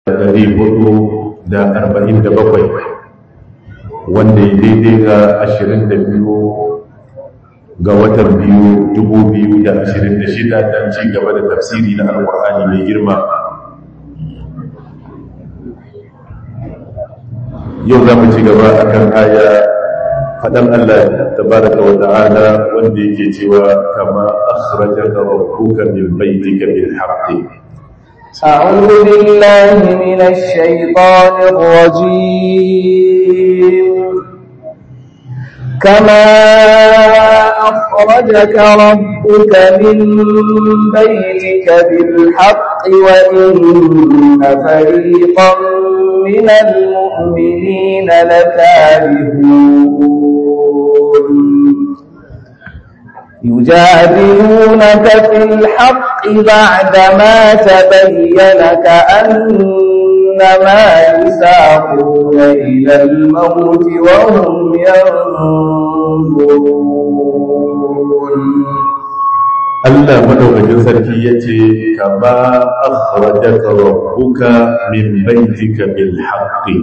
ɗari hudu da arba'in da bakwai wanda ya daidai ga ashirin da biyu ga watan biyu dubu biyu da ashirin da shida don ci gaba da tafsiri na alƙur'ani mai girma yau za mu ci gaba a kan aya faɗan Allah tabaraka wa ta'ala wanda yake cewa kama akhrajaka rabbuka min baitika bil haqqi أعوذ بالله من الشيطان الرجيم كما أخرجك ربك من بيتك بالحق وإن فريقا من المؤمنين لكارهون يجادلونك في الحق بعدما تبين كأنما يساقون إلى الموت وهم ينظرون Allah madaukakin sarki yace kama akhrajaka rabbuka min baitika bil haqqi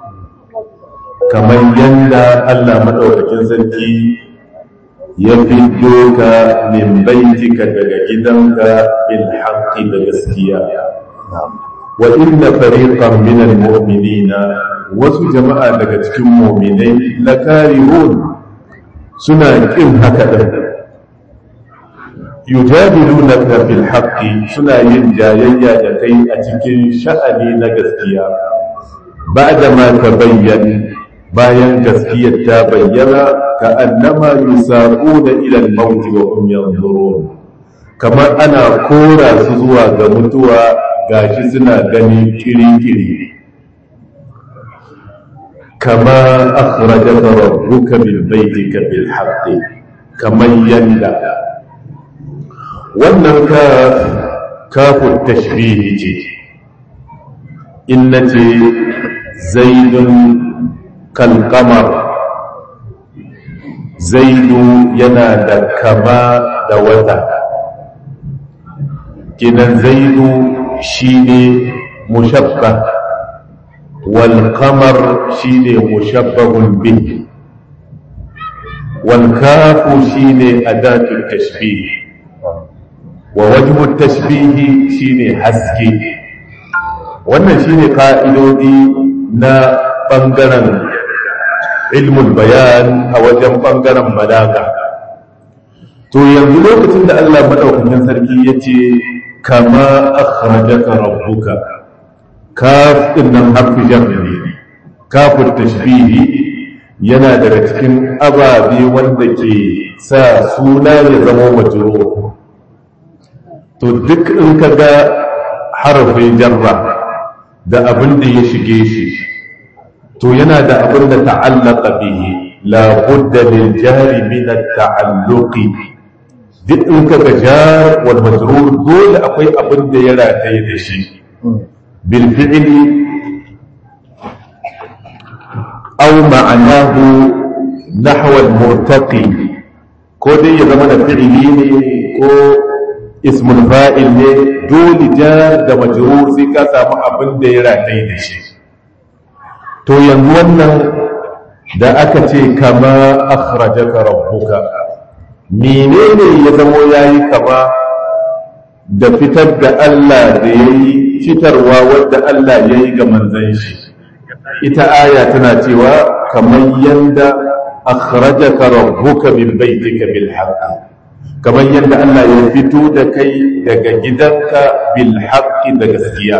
kamar yanda Allah madaukakin sarki ya fito ka min baitika daga gidanka bil haqqi da gaskiya wa inna fariqan min al mu'minina wasu jama'a daga cikin mu'minai lakarihun suna kin haka din yujadilunaka fil haqqi suna yin jayayya da kai a cikin sha'ani na gaskiya ba'da ma tabayyana bayan gaskiyar ta bayyana ka annama yusaquna ila al-maut wa hum yanzurun kamar ana kora su zuwa ga mutuwa gashi suna gani kiri-kiri kama akhrajaka rabbuka min baitika bil haqqi kamar yanda wannan ka kafin tashbihi ce in nace zaidun kalkamar zaidu yana da kama da wata kinan zaidu shine mushabba wal qamar shine mushabbahun bihi wal kafu shine adatu tashbih wa wajhu tashbih shine haske wannan shine ka'idodi na bangaren ilmul bayan a wajen ɓangaren balaga to yanzu lokacin da Allah maɗaukakin sarki ya ce kama akhrajaka rabbuka kaf din nan harfi jarri ne kafin tashbihi yana daga cikin ababe wanda ke sa suna ya zama majrur to duk in ka ga harafin jarra da abin da ya shige shi to yana da abin da ta'allaka bihi la budda lil jari min at-ta'alluqi duk in ka ga jar wal majrur dole akwai abin da ya rataye da shi bil fi'li aw ma'anahu nahwa al-murtaqi ko dai ya zama da fi'li ne ko ismul fa'il ne dole jar da majrur sai ka samu abin da ya rataye da shi to yanzu wannan da aka ce kama akhrajaka rabbuka menene ya zamo yayi kama da fitar da Allah da yayi fitarwa wanda Allah yayi ga manzon shi ita aya tana cewa kamar yanda akhrajaka rabbuka min baitika bil haqq kamar yanda Allah ya fito da kai daga gidanka bil haqq da gaskiya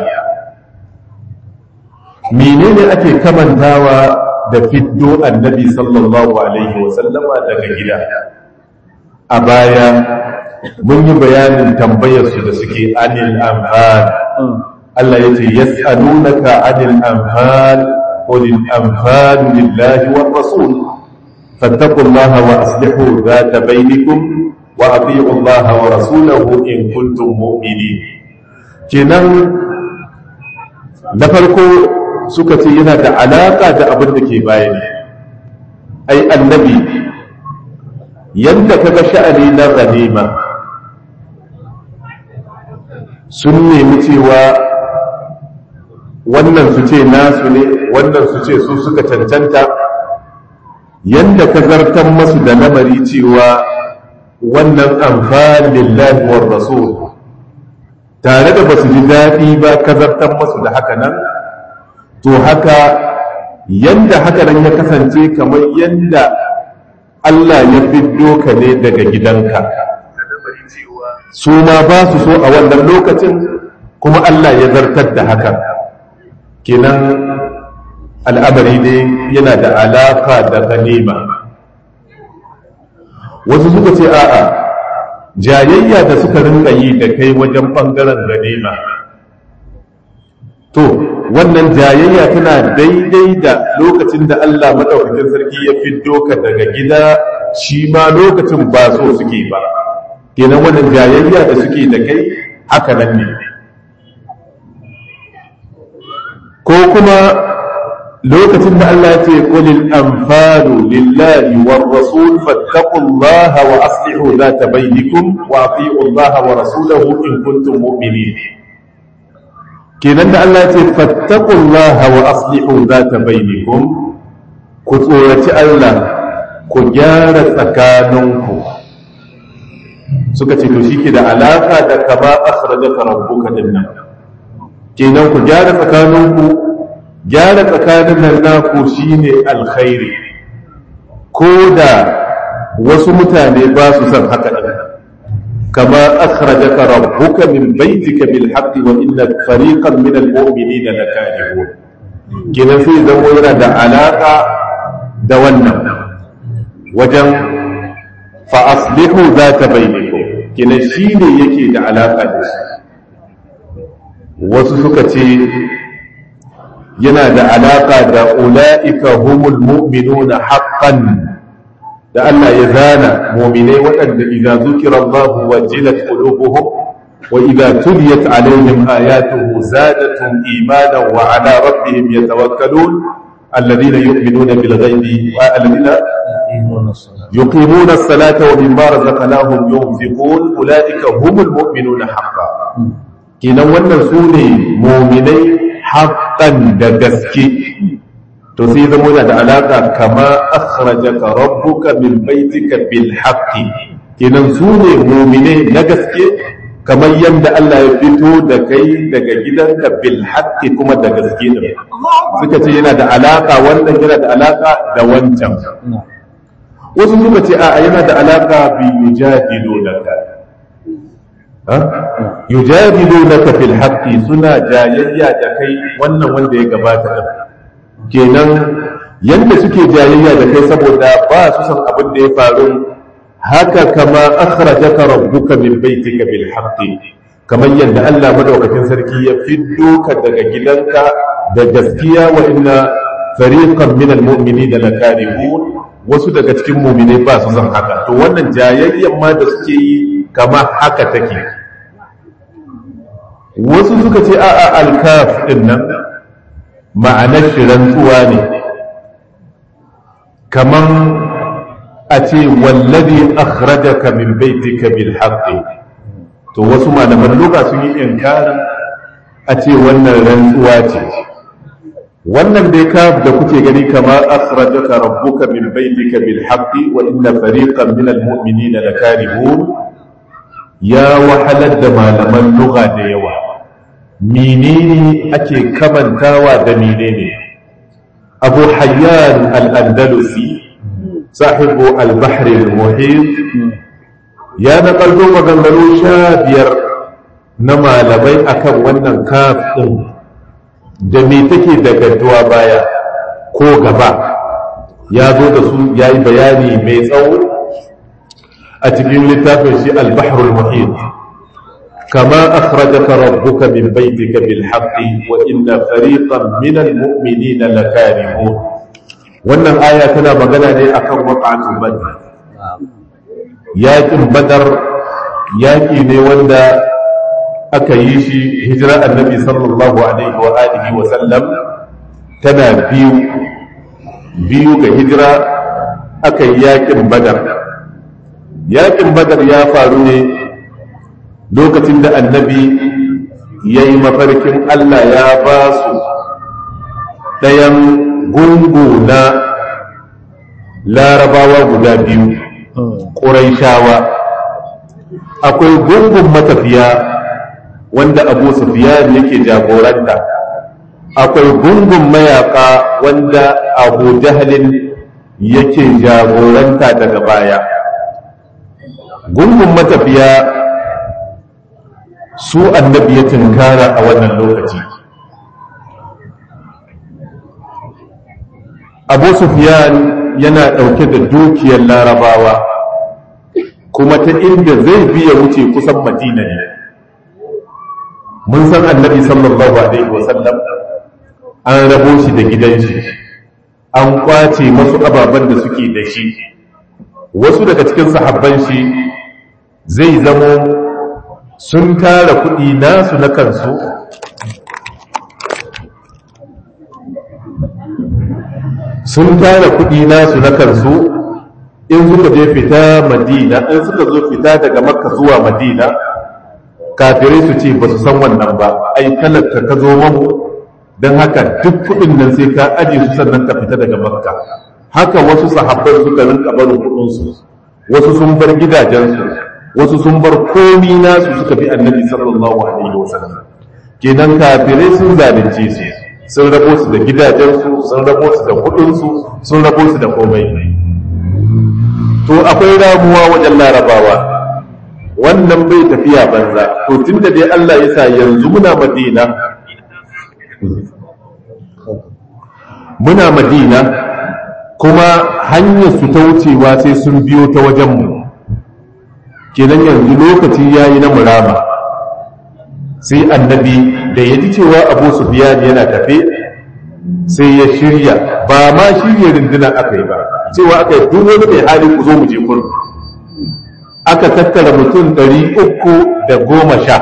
menene ake kamantawa da fiddo annabi sallallahu alaihi wasallama daga gida a baya mun yi bayanin tambayarsu da suke anil anfal Allah ya ce yas'alunaka anil anfal qul anfal lillahi war rasul fattaqullaha wa aslihu dhata bainakum wa ati'u Allah wa rasulahu in kuntum mu'minin kenan na farko suka ce yana da alaƙa da abin da ke bayani ai annabi yadda ka ga sha'ani na ganima sun nemi cewa wannan su ce nasu ne wannan su ce su suka cancanta yanda ka zartan masu da lamari cewa wannan amfani lillahi war rasul tare da basu ji daɗi ba ka zartan masu da haka nan to haka yanda haka nan ya kasance kamar yanda Allah ya fiddo ka ne daga gidanka su ma ba su so a wannan lokacin kuma Allah ya zartar da haka kenan al'amari ne yana da alaka da ganima wasu suka ce a'a jayayya da suka rinka yi da kai wajen ɓangaren ganima to wannan jayayya tana daidai da lokacin da Allah maɗaukakin sarki ya fiddo ka daga gida shi ma lokacin ba so suke ba kenan wannan jayayya da suke da kai haka nan ne ko kuma lokacin da Allah ya ce qulil anfalu lillahi war rasul fattaqullaha wa aslihu zata bainakum wa ati'u Allah wa rasulahu in kuntum mu'minin kenan da Allah ya ce fattaqullaha wa aslihu zata bainakum ku tsoraci Allah ku gyara tsakaninku suka ce to shike da alaka da kama akhrajaka rabbuka dinnan kenan ku gyara tsakaninku gyara tsakanin nan naku shine alkhairi ko da wasu mutane ba su son haka din kama akhrajaka rabbuka min baitika bil haqqi wa inna fariqan min al mu'minina lakarihun kenan sai zama yana da alaka da wannan wajen fa aslihu zata bainakum kenan shine yake da alaka da shi wasu suka ce yana da alaƙa da ula'ika humul mu'minuna haqqan da Allah ya zana mu'minai waɗanda idza zukira Allah wajilat qulubuhum wa idza tuliyat alaihim ayatuhu zadatuhum imanan wa ala rabbihim yatawakkalun alladhina yu'minuna bil ghaibi wa alladhina yuqimuna as-salata wa mimma razaqnahum yunfiqun ula'ika humul mu'minuna haqqan kenan wannan su ne mu'minai haƙƙan da gaske to sai zama yana da alaƙa kama akhrajaka rabbuka min baitika bil haqqi kenan su ne mu'mine na gaske kamar yadda Allah ya fito da kai daga gidanka bil haqqi kuma da gaske din suka ce yana da alaƙa wannan yana da alaƙa da wancan wasu suka ce a yana da alaƙa bi yujadilunaka yujadilunaka fil haqqi suna jayayya da kai wannan wanda ya gabata din kenan yanda suke jayayya da kai saboda ba su san abin da ya faru haka kama akhrajaka rabbuka min baitika bil haqqi kamar yadda Allah madaukakin sarki ya fiddo ka daga gidanka da gaskiya wa inna fariqan min al mu'minina lakarihun wasu daga cikin mu'minai ba su san haka to wannan jayayyan ma da suke yi kama haka take wasu suka ce a'a alkaf din nan ma'anar shi rantsuwa ne kaman a ce wallazi akhrajaka min baitika bil haqqi to wasu malaman lugha sun yi inkarin a ce wannan rantsuwa ce wannan dai ka da kuke gani kama akhrajaka rabbuka min baitika bil haqqi wa inna fariqan min al mu'minina lakarihun ya wahalar da malaman lugha da yawa menene ake kamantawa da menene abu hayyan al-andalusi sahibu al-bahr al-muhit ya nakalto maganganu sha biyar na malamai akan wannan kaf din da me take da gadduwa baya ko gaba ya zo da su ya yi bayani mai tsawo a cikin littafin shi al-bahr al-muhit كما أخرجك ربك من بيتك بالحق وإن فريقا من المؤمنين لكارهون wannan aya tana magana ne akan waqa'atul badr yaƙin badar yaƙi ne wanda aka yi shi hijira annabi sallallahu alaihi wa alihi wa sallam tana biyu biyu ga hijira aka yi yaƙin badar yaƙin badar ya faru ne lokacin da annabi ya yi mafarkin Allah ya ba su ɗayan gungu na larabawa guda biyu ƙuraishawa akwai gungun matafiya wanda abu sufiyan yake jagoranta akwai gungun mayaka wanda abu jahalin yake jagoranta daga baya gungun matafiya su annabi ya tunkara a wannan lokaci abu sufiyan yana ɗauke da dukiyar larabawa kuma ta inda zai biya wuce kusan madina ne mun san annabi sallallahu alaihi wasallam an rabo shi da gidan shi an kwace masu ababen da suke da shi wasu daga cikin sahabban shi zai zamo sun tara kuɗi nasu na kansu sun tara kuɗi nasu na kansu in suka je fita madina in suka zo fita daga makka zuwa madina kafirai su ce ba su san wannan ba ai talaka ka zo mamu don haka duk kuɗin nan sai ka aje su sannan ka fita daga makka haka wasu sahabban suka rinka barin kuɗinsu wasu sun bar gidajensu wasu sun bar komi nasu suka bi annabi sallallahu alaihi wasallam kenan kafirai sun zalunce su sun rabo su da gidajensu sun rabo su da kuɗinsu sun rabo su da komai to akwai ramuwa wajen larabawa wannan bai tafiya banza to tunda dai Allah ya sa yanzu muna madina muna madina kuma hanyar su ta wucewa sai sun biyo ta wajenmu kenan yanzu lokaci ya yi na murama sai annabi da ya ji cewa abu sufiyan yana tafe sai ya shirya ba ma shirya rundunar aka yi ba cewa aka yi duk wani mai hali ku zo mu je kun aka tattara mutum ɗari uku da goma sha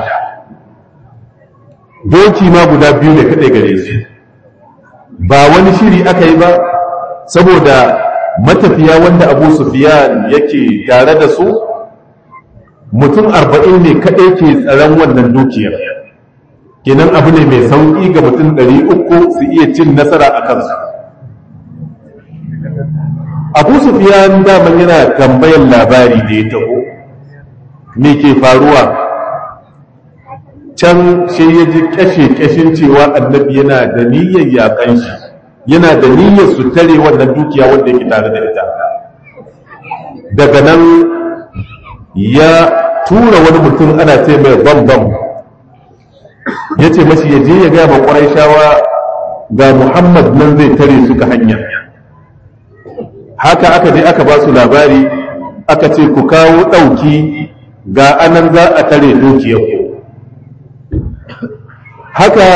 doki ma guda biyu ne kaɗai gare su ba wani shiri aka yi ba saboda matafiya wanda abu sufiyan yake tare da su mutum arba'in ne kaɗai ke tsaron wannan dukiyar kenan abu ne mai sauƙi ga mutum ɗari uku su iya cin nasara a kansu abu sufiyan daman yana tambayan labari da ya taho me ke faruwa can sai ya ji kashe-kashin cewa annabi yana da niyyar yakan shi yana da niyyar su tare wannan dukiya wanda yake tare da ita daga nan ya tura wani mutum ana ce mai bambam ya ce mashi ya je ya gaya ma ƙwarai shawa ga muhammad nan zai tare suka hanya haka aka je aka ba su labari aka ce ku kawo ɗauki ga anan za a tare dukiyarku haka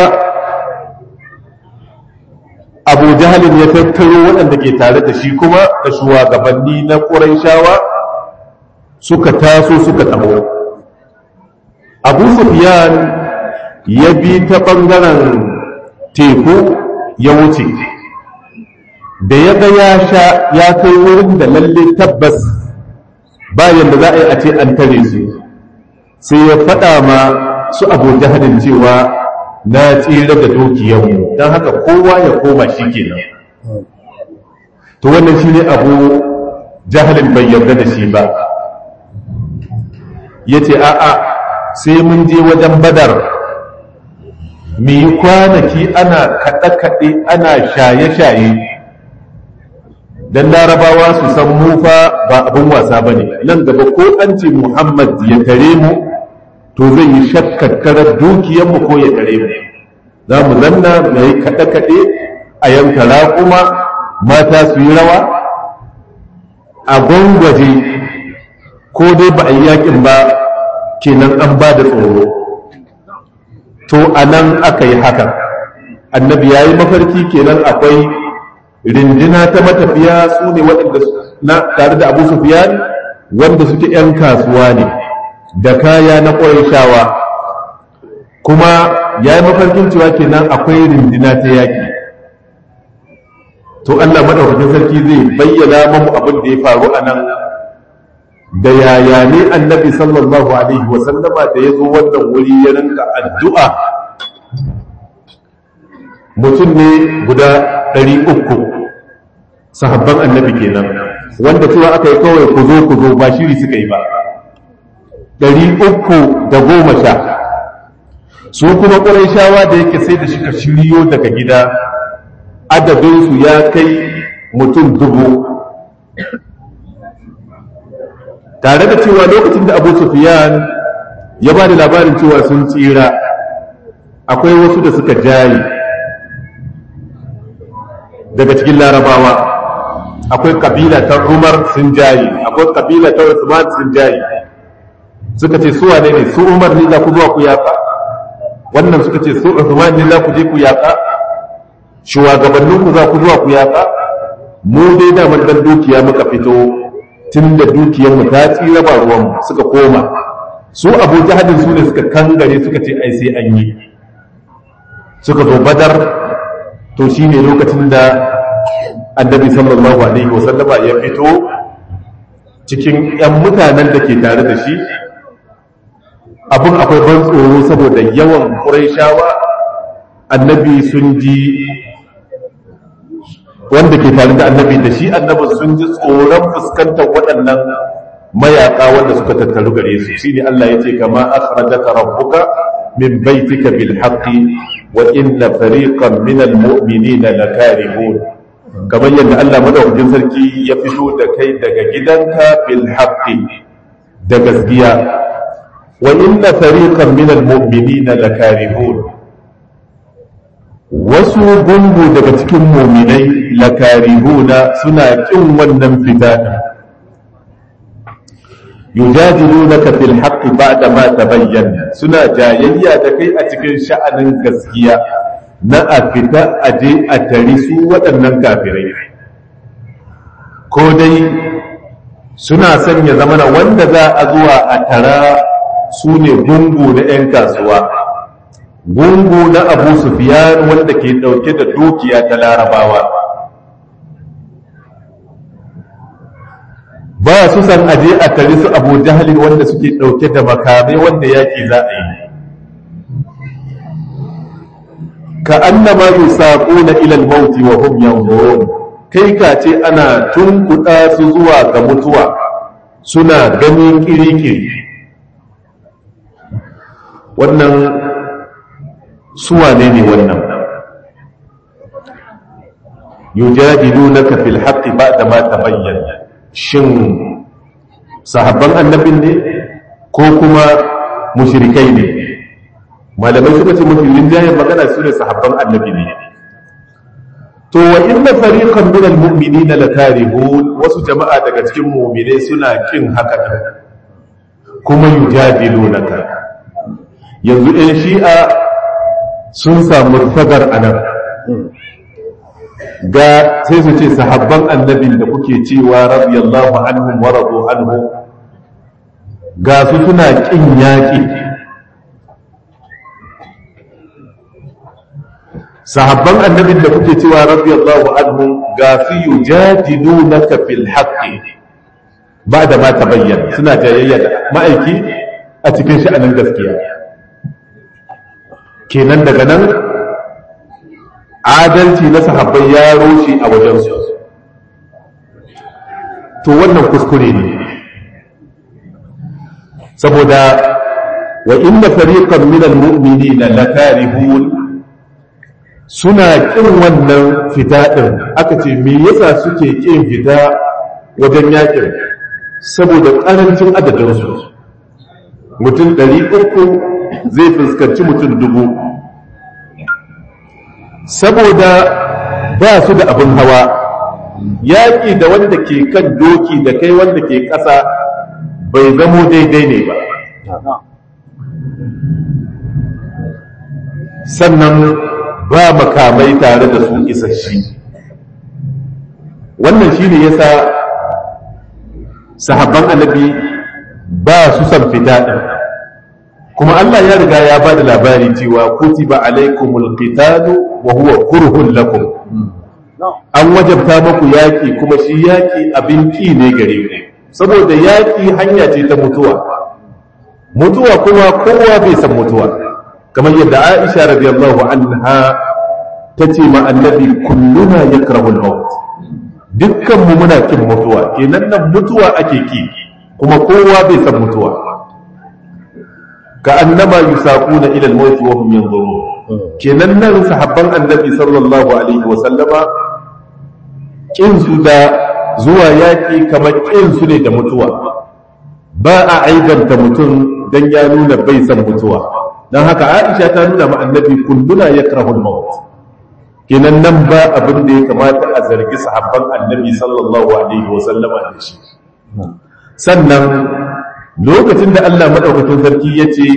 abu jahalin ya tattaro waɗanda ke tare da shi kuma da shugabanni na shawa suka taso suka taho abu sufiyan ya bi ta ɓangaren teku ya wuce da ya ga ya sha ya kai wurin da lalle tabbas bayan da za a yi a ce an tare su sai ya faɗa ma su abu jahadin cewa na tsira da dukiyarmu don haka kowa ya koma shi kenan to wannan shi ne abu jahalin bai yarda da shi ba ya ce a'a sai mun je wajen badar mu yi kwanaki ana kaɗe-kaɗe ana shaye-shaye don larabawa su san mufa ba abin wasa ba ne nan gaba ko an ce muhammad ya tare mu to zai yi shakkakarar dukiyarmu ko ya tare mu za mu zanna mai kaɗe-kaɗe a yanka raƙuma mata su yi rawa a gwangwaje ko dai ba a yi yakin ba kenan an ba da tsoro to a nan aka yi haka annabi ya yi mafarki kenan akwai rindina ta matafiya su ne waɗanda na tare da abu sufiyan wanda suke 'yan kasuwa ne da kaya na shawa kuma ya yi mafarkin cewa kenan akwai rindina ta yaƙi to allah maɗaukakin sarki zai bayyana mamu abin da ya faru a nan da yaya ne annabi sallallahu alaihi wasallama da ya zo wannan wuri ya rinka addu'a mutum ne guda ɗari uku sahabban annabi kenan wanda cewa aka yi kawai ku zo ku zo ba shiri suka yi ba ɗari uku da goma sha su kuma shawa da yake sai da suka shiryo daga gida adadinsu ya kai mutum dubu tare da cewa lokacin da abu sufiyan ya ba da labarin cewa sun tsira akwai wasu da suka jayi daga cikin larabawa akwai kabila ta umar sun jayi akwai kabila ta usman sun jayi suka ce su wane ne su umar ne za ku zuwa ku yaƙa wannan suka ce su usman ne za ku je ku yaƙa shugabanninku za ku zuwa ku yaƙa mu dai damar dan dukiya muka fito tun da dukiyarmu ta tsira ba ruwanmu suka koma su abu jahadin su ne suka kangare suka ce ai sai an yi suka zo badar to shi ne lokacin da annabi sallallahu alaihi wasallama ya fito cikin 'yan mutanen da ke tare da shi abin akwai ban tsoro saboda yawan ƙuraishawa annabi sun ji wanda ke tare da annabi da shi annabi sun ji tsoron fuskantar waɗannan mayaƙa wanda suka tattaru gare su shine Allah ya ce kama akhrajaka rabbuka min baitika bil haqqi wa inna fariqan min al mu'minina lakarihun kamar yadda Allah madaukakin sarki ya fito da kai daga gidanka bil haqqi da gaskiya wa inna fariqan min al mu'minina lakarihun wasu gungu daga cikin muminai lakarihuna suna kin wannan fita yujadilunaka fil haqqi ba'da ma tabayyana suna jayayya da kai a cikin sha'anin gaskiya na a fita a je a tari su waɗannan kafirai ko dai suna sanya zamana wanda za a zuwa a tara su ne gungu na 'yan kasuwa gungu na abu sufiyan wanda ke ɗauke da dukiya ta larabawa ba su san aje a tare su abu jahalin wanda suke ɗauke da makamai wanda yaƙi za a yi ka annama yusaquna ila al-maut wa hum yanzurun kai ka ce ana tunkuɗa su zuwa ga mutuwa suna ganin kirikiri wannan suwane ne wannan yujadilunaka fil haqqi ba'da ma tabayyana shin sahabban annabin ne ko kuma mushrikai ne malamai suka ce mafi rinjayen magana su ne sahabban annabi ne to wa inna fariqan min almu'minina lakarihun wasu jama'a daga cikin mu'mine suna kin haka din kuma yujadilunaka yanzu ɗan shi'a sun samu fagar anan ga sai su ce sahabban annabin da kuke cewa radiyallahu anhum wa radu anhu ga su suna kin yaƙi sahabban annabin da kuke cewa radiyallahu anhu ga su yujadilunaka fil haqqi ba da ma tabayyana suna jayayya da ma'aiki a cikin sha'anin gaskiya kenan daga nan adalci na sahabbai ya rushe a wajensu to wannan kuskure ne saboda wa inna fariqan min almu'minina lakarihun suna kin wannan fita din aka ce me yasa suke kin fita wajen yakin saboda karancin adadinsu mutum ɗari uku zai fuskanci mutum dubu saboda ba su da abin hawa yaƙi da wanda ke kan doki da kai wanda ke ƙasa bai zamo daidai ne ba sannan ba makamai tare da su isasshe wannan shi ne yasa sahabban annabi ba su san fita ɗin kuma Allah ya riga ya ba da labari cewa kutiba alaikumul qitalu wa huwa kurhun lakum an wajabta muku yaki kuma shi yaki abin ki ne gare ku saboda yaki hanya ce ta mutuwa mutuwa kuma kowa bai san mutuwa kamar yadda Aisha radiyallahu anha ta ce ma annabi kulluna yakrahu al-maut dukkan mu muna kin mutuwa kenan nan mutuwa ake ki kuma kowa bai san mutuwa ka annama yusaquna ila al-maut wa hum yanzurun kenan nan sahabban annabi sallallahu alaihi wa sallama kin su da zuwa yaki kamar kin su ne da mutuwa ba a aibanta mutum dan ya nuna bai san mutuwa dan haka Aisha ta nuna ma annabi kulluna yakrahu al-maut kenan nan ba abin da ya kamata a zargi sahabban annabi sallallahu alaihi wa sallama da shi sannan lokacin da Allah madaukakin sarki ya ce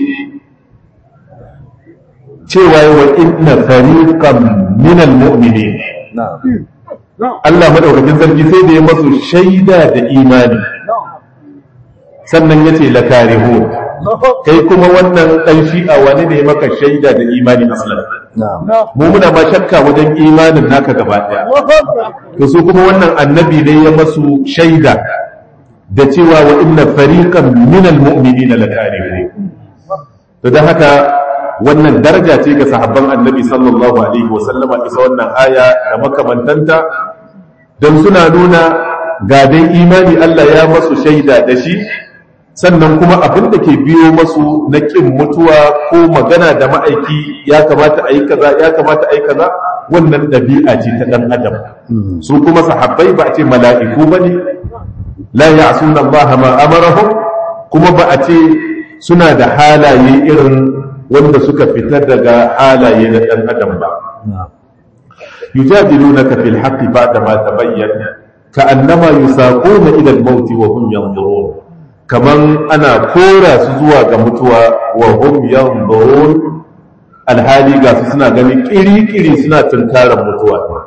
cewa wa inna fariqan min almu'minin Allah madaukakin sarki sai da ya masu shaida da imani sannan ya ce lakarihu kai kuma wannan dan shi'a wani ne maka shaida da imani aslan mu muna ma shakka wajen imanin naka gaba daya to su kuma wannan annabi ne ya masu shaida da cewa wa inna fariqan min almu'minina lakarihu to dan haka wannan daraja ce ga sahabban annabi sallallahu alaihi wasallama isa wannan aya da makamantanta don suna nuna gadon imani Allah ya masu shaida da shi sannan kuma abin da ke biyo masu na ƙin mutuwa ko magana da ma'aiki ya kamata a yi kaza ya kamata a yi kaza wannan ɗabi'a ce ta ɗan adam su kuma sahabbai ba a ce mala'iku ba ne la ya'suna Allah ma amarahum kuma ba a ce suna da halaye irin wanda suka fitar daga halaye na ɗan adam ba yujadilunaka fil haqqi ba'da ma tabayyana ka'annama yusaquna ila al-maut wa hum yanzurun kaman ana kora su zuwa ga mutuwa wa hum yanzurun alhali ga su suna ganin kiri-kiri suna tunkarar mutuwa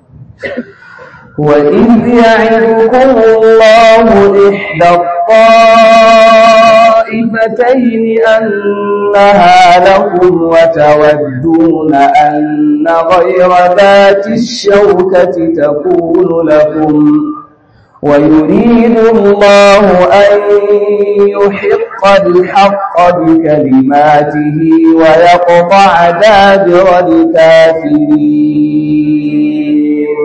وإذ يعدكم الله إحدى الطائفتين أنها لكم وتودون أن غير ذات الشوكة تكون لكم ويريد الله أن يحق الحق بكلماته ويقطع دابر الكافرين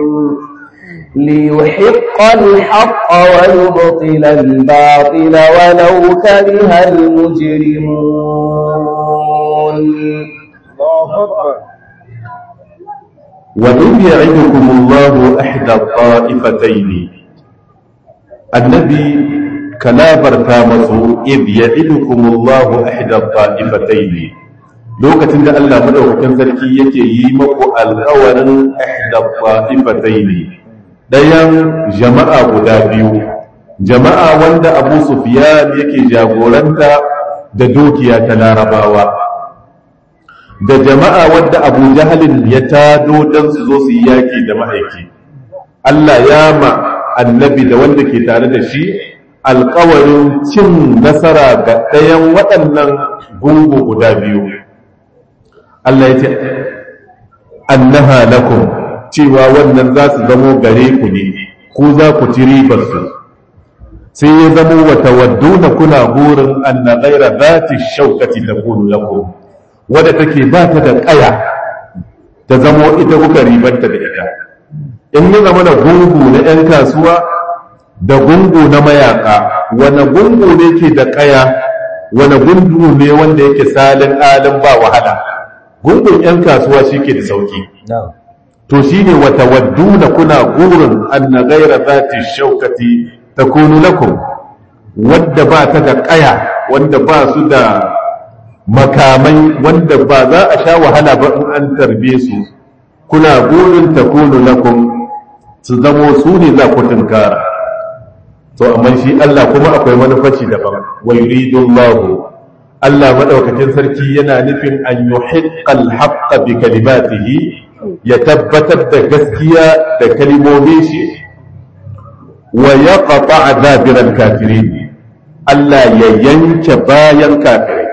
ليحق الحق ويبطل الباطل ولو كره المجرمون وإذ يعدكم الله إحدى الطائفتين النبي كلابر تامسه إذ يعدكم الله إحدى الطائفتين lokacin da Allah madaukakin sarki yake yi maku alƙawarin ihda ta'ifataini ɗayan jama'a guda biyu jama'a wanda abu sufiyan yake jagoranta da dukiya ta larabawa da jama'a wanda abu jahalin ya tado don su zo su yi yaƙi da ma'aiki allah ya ma annabi da wanda ke tare da shi alkawarin cin nasara ga ɗayan waɗannan gungu guda biyu allah ya ce annaha lakum cewa wannan za su zamo gare ku ne ku za ku ci ribarsu sai ya zamo wata wadduna kuna burin anna ghaira zati shaukati ta kunu lakum wadda take ba ta da ƙaya ta zamo ita kuka ribanta da ita in yi zama da gungu na 'yan kasuwa da gungu na mayaka wane gungu ne ke da ƙaya wane gungu ne wanda yake salin alin ba wahala gungun 'yan kasuwa shi ke da sauki to shi ne wata wadduna kuna gurin anna gaira zati shaukati ta kunu lakum wadda ba ta da ƙaya wanda ba su da makamai wanda ba za a sha wahala ba in an tarbe su kuna gurin ta kunu lakum su zamo su ne za ku tunkara to amma shi Allah kuma akwai manufaci daban wa yuridullahu Allah madaukakin sarki yana nufin an yuhiqqal haqqa bi kalimatihi ya tabbatar da gaskiya da kalimomin shi wa ya ƙafa dabiran kafirin Allah ya yanke bayan kafirai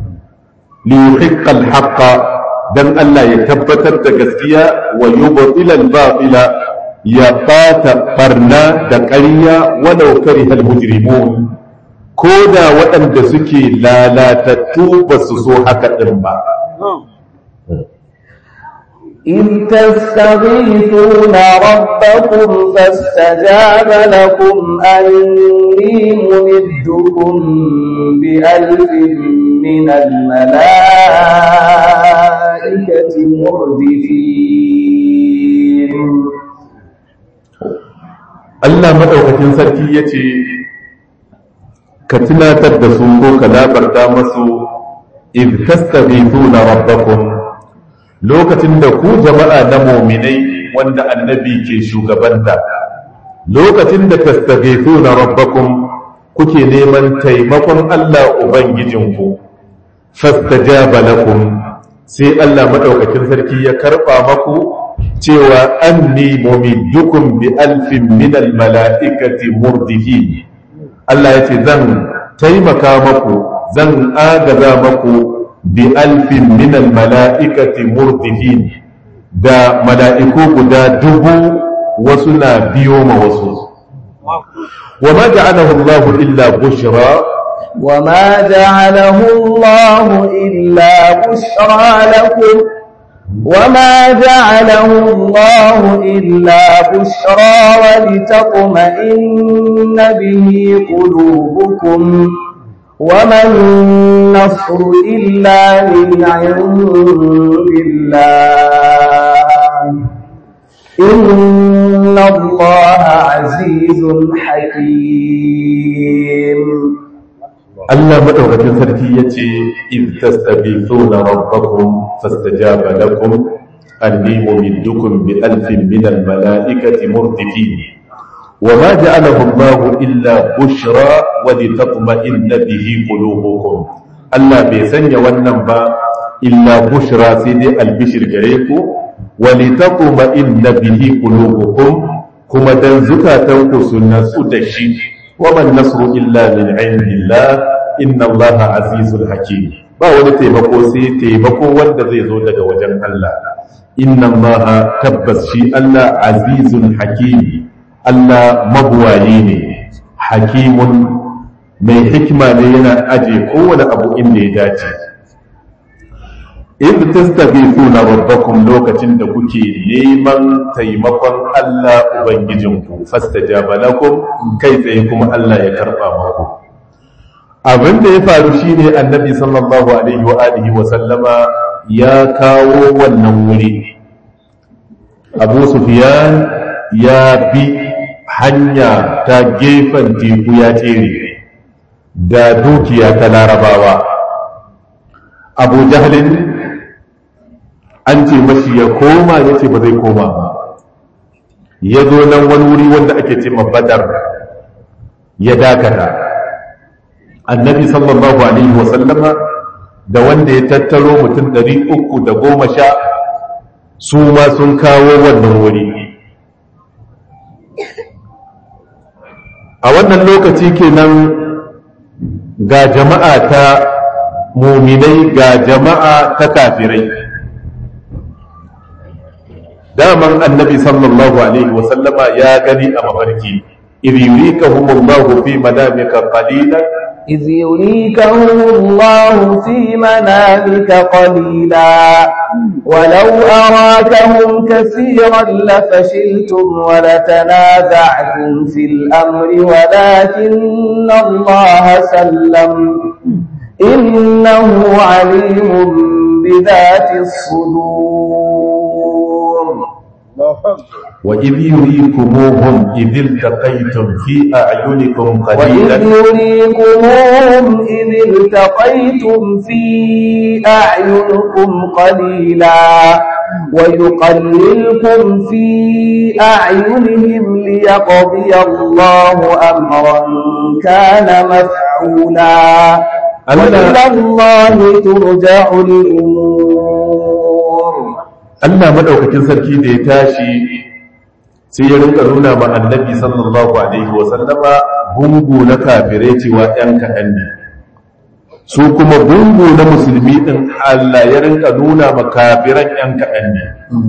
liyuhiqqal haqqa dan Allah ya tabbatar da gaskiya wa yubtilal batila ya fata barna da ƙarya walau karihal mujrimun ko da waɗanda suke lalatattu ba su so haka ɗin ba إذ تستغيثون ربكم فاستجاب لكم أني ممدكم بألف من الملائكة مردفين Allah maɗaukakin sarki ya ce, Ka tunatar da su ko ka labarta masu, "Iz tastaghithuna rabbakum lokacin da ku jama'a na muminai wanda annabi ke shugabanta, lokacin da tastaghithuna rabbakum kuke neman taimakon Allah Ubangijinku, fastajaba lakum sai Allah maɗaukakin sarki ya karɓa maku cewa anni mumiddukum bi alfin minal mala'ikati murdihin Allah ya ce zan taimaka maku zan agaza maku bi alfin minal mala'ikati murdihin da mala'iku guda dubu wasu na biyo ma wasu wa ma ja'alahu Allah illa bushra وما جعله الله إلا بشرى لكم وما جعله الله إلا بشرى ولتطمئن به قلوبكم وما النصر إلا من عند الله إن الله عزيز حكيم Allah madaukakin sarki yace iz tastabithuna rabbakum fastajaba lakum anni mumiddukum bi alfin min al malaikati murdifin وما جعله الله إلا بشرى ولتطمئن به قلوبكم Allah bai sanya wannan ba illa bushra sai dai albishir gare ku walitaquma inna bihi qulubukum kuma dan zukatanku su natsu da shi wa man nasru illa min indillah inna allaha azizul hakim ba wani taimako sai taimako wanda zai zo daga wajen Allah inna allaha tabbas shi Allah azizul hakim Allah mabuwayi ne hakimun mai hikima ne yana aje kowane abu inda ya dace in tastaghithuna rabbakum lokacin da kuke neman taimakon Allah ubangijinku fastajaba lakum kai tsaye kuma Allah ya karba maku abin da ya faru shine annabi sallallahu alaihi wa alihi wa sallama ya kawo wannan wuri Abu Sufyan ya bi hanya ta gefen teku ya tsere da dukiya ta larabawa abu jahalin an ce mashi ya koma ya ce ba zai koma ba ya zo nan wani wuri wanda ake ce badar ya dakata annabi sallallahu alaihi wasallama da wanda ya tattaro mutum ɗari uku da goma sha su ma sun kawo wannan wuri a wannan lokaci kenan ga jama'a ta muminai ga jama'a ta kafirai daman annabi sallallahu alaihi wasallama ya gani a mafarki idh yurikahumullahu fi manamika qalilan إذ يريكهم الله في منامك قليلا ولو أراكهم كثيرا لفشلتم ولتنازعتم في الأمر ولكن الله سلم إنه عليم بذات الصدور وإذ يريكموهم إذ التقيتم في أعينكم وإذ قليلا يريكموهم إذ التقيتم في أعينكم قليلا ويقللكم في أعينهم ليقضي الله أمرا كان مفعولا وإلى الله ترجع الأمور Allah madaukakin sarki da ya tashi sai ya rinka nuna ma annabi sallallahu alaihi wa sallama gungu na kafirai cewa ɗan kaɗan ne su kuma gungu na musulmi ɗin Allah ya rinka nuna ma kafiran ɗan kaɗan ne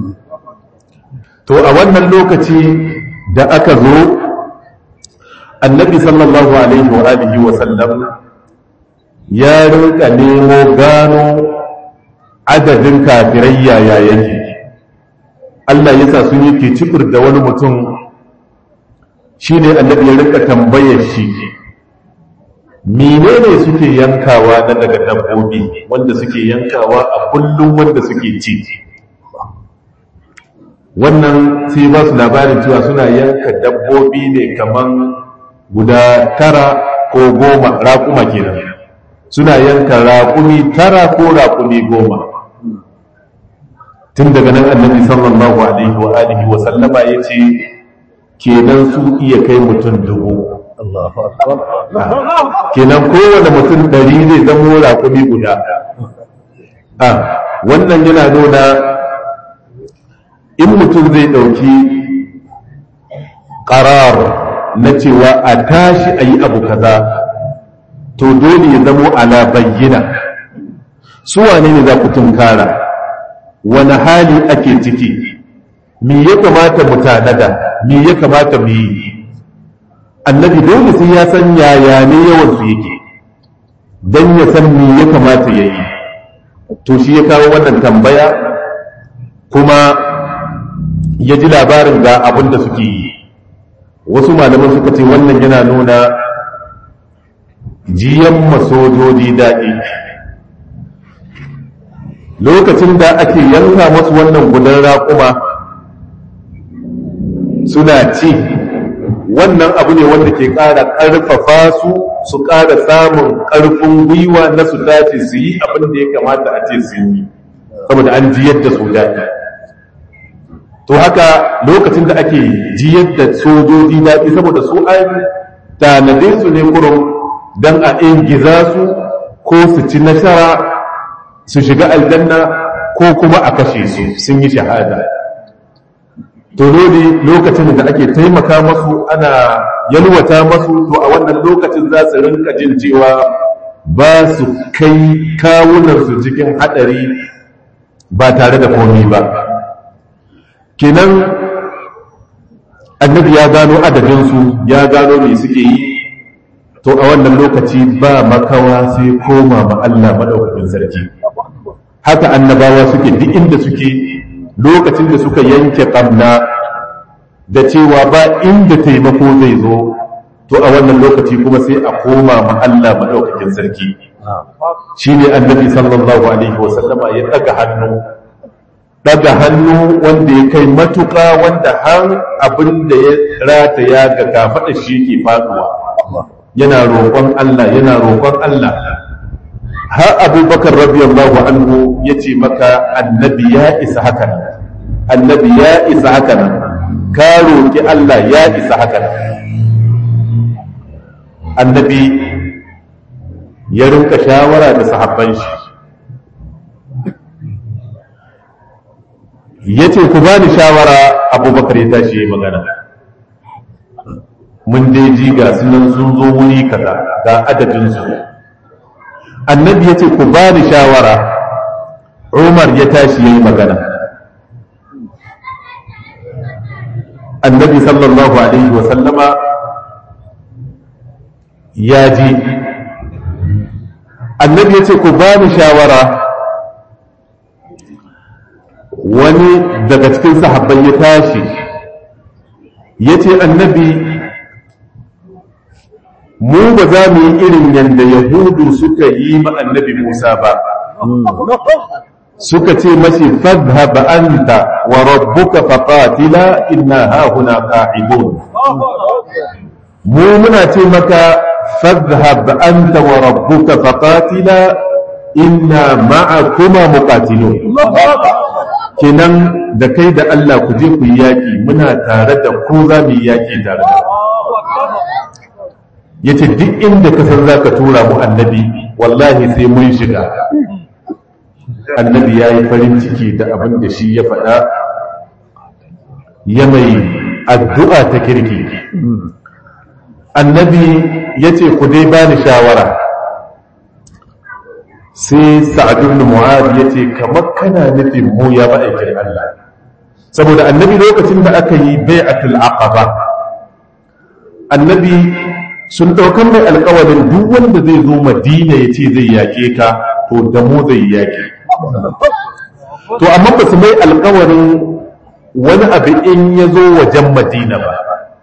to a wannan lokaci da aka zo annabi sallallahu alaihi wa alihi wa sallam ya rinka nemo gano adadin kafirai yaya yake Allah ya sa sun yi kicifir da wani mutum shi ne annabi ya rika tambayar shi menene suke yankawa na daga dabbobi wanda suke yankawa a kullum wanda suke ci wannan sai ba su labarin cewa suna yanka dabbobi ne kaman guda tara ko goma raƙuma kenan suna yanka raƙumi tara ko raƙumi goma tun daga nan annabi sallallahu alaihi wa alihi wa sallama ya ce kenan su iya kai mutum dubu kenan kowane mutum ɗari zai zamo raƙumi guda a wannan yana nuna in mutum zai ɗauki ƙarar na cewa a tashi a yi abu kaza to dole ya zamo ala bayyana su wane ne za ku tunkara wani hali ake ciki me ya kamata mu tanada me ya kamata mu yi annabi dole sai ya san yaya ne yawan su yake don ya san me ya kamata ya yi to shi ya kawo wannan tambaya kuma ya ji labarin ga abin da suke yi wasu malaman suka ce wannan yana nuna jiyan masojoji daɗi lokacin da ake yanka masu wannan gudan raƙuma suna ci wannan abu ne wanda ke ƙara ƙarfafa su su ƙara samun ƙarfin gwiwa na su dace su yi abin da ya kamata a ce su yi saboda an ji yadda su daɗi to haka lokacin da ake ji yadda sojoji daɗi saboda su an tanade su ne kurum don a ingiza su ko su ci nasara su shiga aljanna ko kuma a kashe su sun yi shahada to dole lokacin da ake taimaka masu ana yalwata masu to a wannan lokacin za su rinka jin cewa ba su kai kawunansu cikin hadari ba tare da komi ba kenan annabi ya gano adadinsu ya gano me suke yi to a wannan lokaci ba makawa sai koma ma Allah madaukakin sarki haka annabawa suke duk inda suke lokacin da suka yanke ƙamna da cewa ba inda taimako zai zo to a wannan lokaci kuma sai a koma ma Allah maɗaukakin sarki shi ne annabi sallallahu alaihi wasallama ya ɗaga hannu ɗaga hannu wanda ya kai matuƙa wanda har abin da ya rataya ga kafaɗa shi ke faɗuwa yana roƙon Allah yana roƙon Allah har abubakar radiyallahu anhu ya ce maka annabi ya isa haka nan annabi ya isa haka nan ka roƙi Allah ya isa haka nan annabi ya rinka shawara da sahabban shi ya ce ku bani shawara abubakar ya tashi ya magana mun dai ji ga sunan sun zo wuri kaza ga adadinsu annabi ya ce ku ba ni shawara umar ya tashi ya yi magana annabi sallallahu alaihi wasallama ya ji annabi ya ce ku ba ni shawara wani daga cikin sahabbai ya tashi ya ce annabi mu ba za mu yi irin yadda yahudu suka yi ma annabi musa ba suka ce mashi fadhhab anta wa rabbuka faqatila inna hahuna qa'idun mu muna ce maka fadhhab anta wa rabbuka faqatila inna ma'akuma muqatilun kenan da kai da Allah ku je ku yi yaki muna tare da ku za mu yi yaki tare da yace duk inda ka san zaka tura mu annabi wallahi sai mun shiga annabi ya yi farin ciki da abin da shi ya faɗa ya mai addu'a ta kirki annabi ya ce ku dai ba ni shawara sai sa'adun mu'ad ya ce kamar kana nufin mu ya ma'aikin Allah saboda annabi lokacin da aka yi bai'atul aqaba annabi sun ɗaukar mai alkawarin duk wanda zai zo madina ya ce zai yaƙe ka to da mu zai yaƙe to amma ba su mai alkawarin wani abu in ya zo wajen madina ba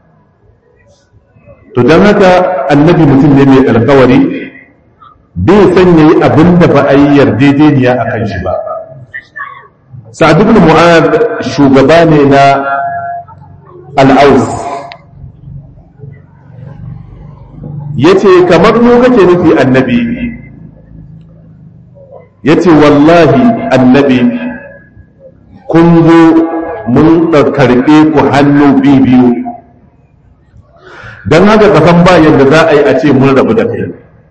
to don haka annabi mutum ne mai alkawari bai sanya yi abin da ba a yi yarjejeniya a kan shi ba sa'ad ibn mu'ad shugaba ne na al'aus ya ce kamar mu kake nufi annabi ya ce wallahi annabi kun zo mun karɓe ku hannu biyu don haka kasan ba yadda za a yi a ce mun rabu da kai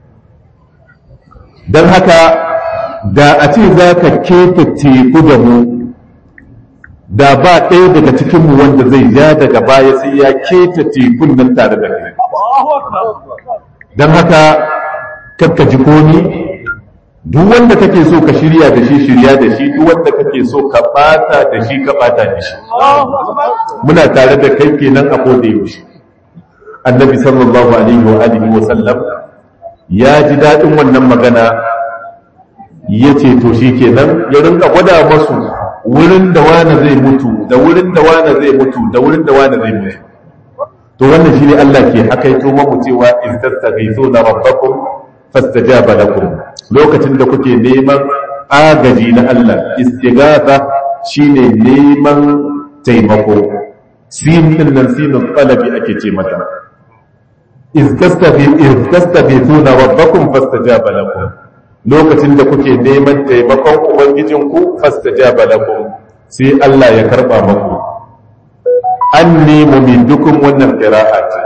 don haka da a ce za ka keta teku da mu da ba ɗaya daga cikinmu wanda zai ja daga baya sai ya keta tekun nan tare da kai don haka kakka ji koni duk wanda kake so ka shirya da shi shirya da shi duk wanda kake so ka bata da shi ka bata da shi muna tare da kai kenan a koda yaushe annabi sallallahu alaihi wa alihi wa sallam ya ji daɗin wannan magana ya ce to shi kenan ya rinka gwada masu wurin da wani zai mutu da wurin da wani zai mutu da wurin da wani zai mutu to wannan shi ne Allah ke hakaito mamu cewa in tastaghithuna rabbakum fastajaba lakum lokacin da kuke neman agaji na Allah istighatha shine neman taimako sin din nan sinun talabi ake ce mata iz tastabithuna rabbakum fastajaba lakum lokacin da kuke neman taimakon ubangijinku fastajaba lakum sai Allah ya karba maku anni mumiddukum wannan qira'a ce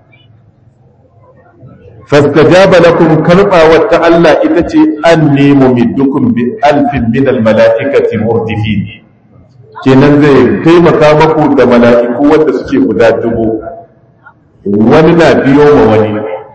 fastajaba lakum karbawar ta Allah ita ce anni mumiddukum bi alfin min almalaikati murdifin kenan zai taimaka maku da mala'iku wanda suke guda dubu wani na biyo ma wani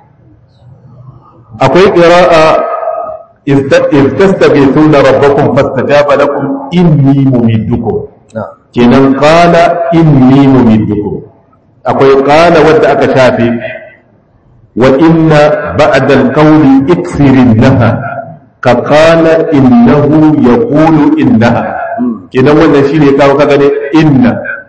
akwai qira'a iz tastaghithuna rabbakum fastajaba lakum inni mumiddukum kenan qala inni mumiddukum akwai qala wanda aka shafe وإن بعد القول اكثر إنها كقال إنه يقول إنها كنا وانا شيني كاو كغني إن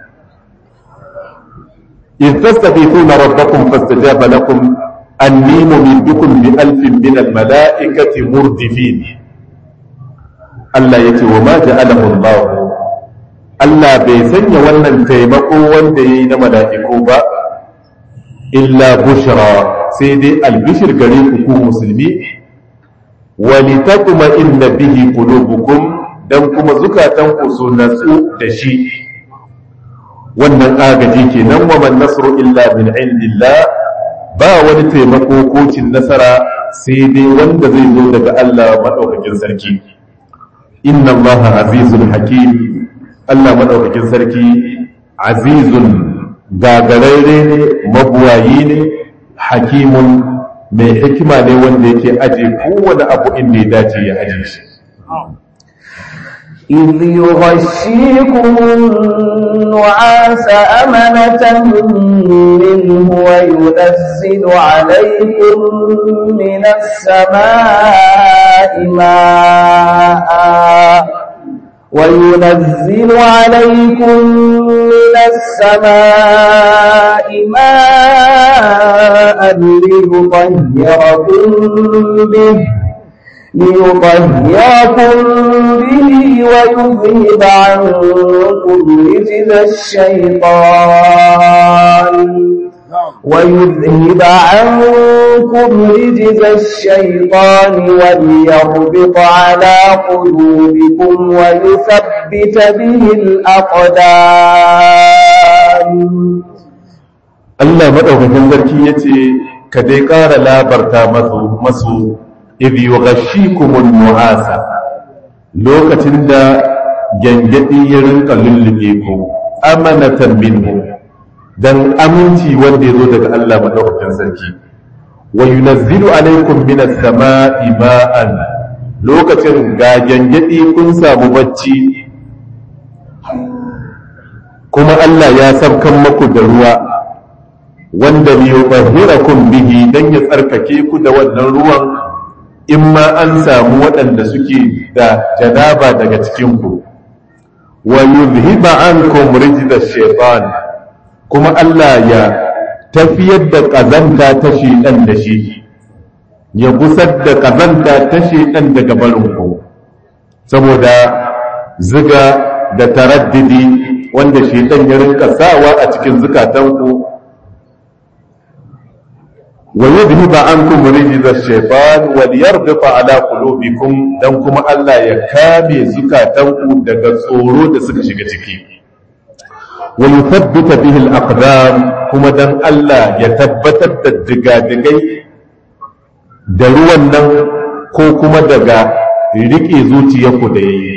إذ تستغيثون ربكم فاستجاب لكم أني ممدكم بألف من الملائكة مردفين Allah ya ce wa ma ja'alahu Allah Allah bai sanya wannan taimako wanda yayi na mala'iku ba illa bushra sai dai albishir gare ku ku musulmi walitatuma inna bihi qulubukum dan kuma zukatan ku su natsu da shi wannan agaji kenan wa man nasru illa min indillah ba wani taimako ko cin nasara sai dai wanda zai zo daga Allah madaukakin sarki inna allaha azizul hakim Allah madaukakin sarki azizun gagararre ne mabuwayi ne hakimun mai hikima ne wanda yake aje kowane abu inda ya dace ya aje shi إذ يغشيكم النعاس أمنة منه وينزل عليكم من السماء ماء وينزل عليكم من السماء ماء ليطهركم به ليطهركم به ويذهب عنكم رجز الشيطان ويذهب عنكم رجز الشيطان وليربط على قلوبكم ويثبت به الأقدام Allah madaukakin sarki yace ka dai ƙara labarta masu masu idh yughashikumun nu'asa lokacin da gangadi ya rinka lullube ku amanatan minhu dan aminci wanda ya zo daga Allah madaukakin sarki wa yunazzilu alaikum minas sama'i ma'an lokacin ga gangadi kun samu bacci kuma Allah ya sabkan maku da ruwa wanda liyutahhirakum bihi dan ya tsarkake ku da wannan ruwan in ma an samu waɗanda suke da janaba daga cikinku wa yuzhiba ankum rijza shaytan kuma Allah ya tafiyar da kazanta ta shedan da shi ya gusar da kazanta ta shedan daga barin ku saboda ziga da taraddidi wanda shedan ya rinka sawa a cikin zukatanku wa yudhiba ankum rijza shaytan wal yarbita ala qulubikum dan kuma Allah ya kame zukatanku daga tsoro da suka shiga ciki wa yuthabbita bihi al aqdam kuma dan Allah ya tabbatar da digadigai da ruwan nan ko kuma daga rike zuciyarku da yayi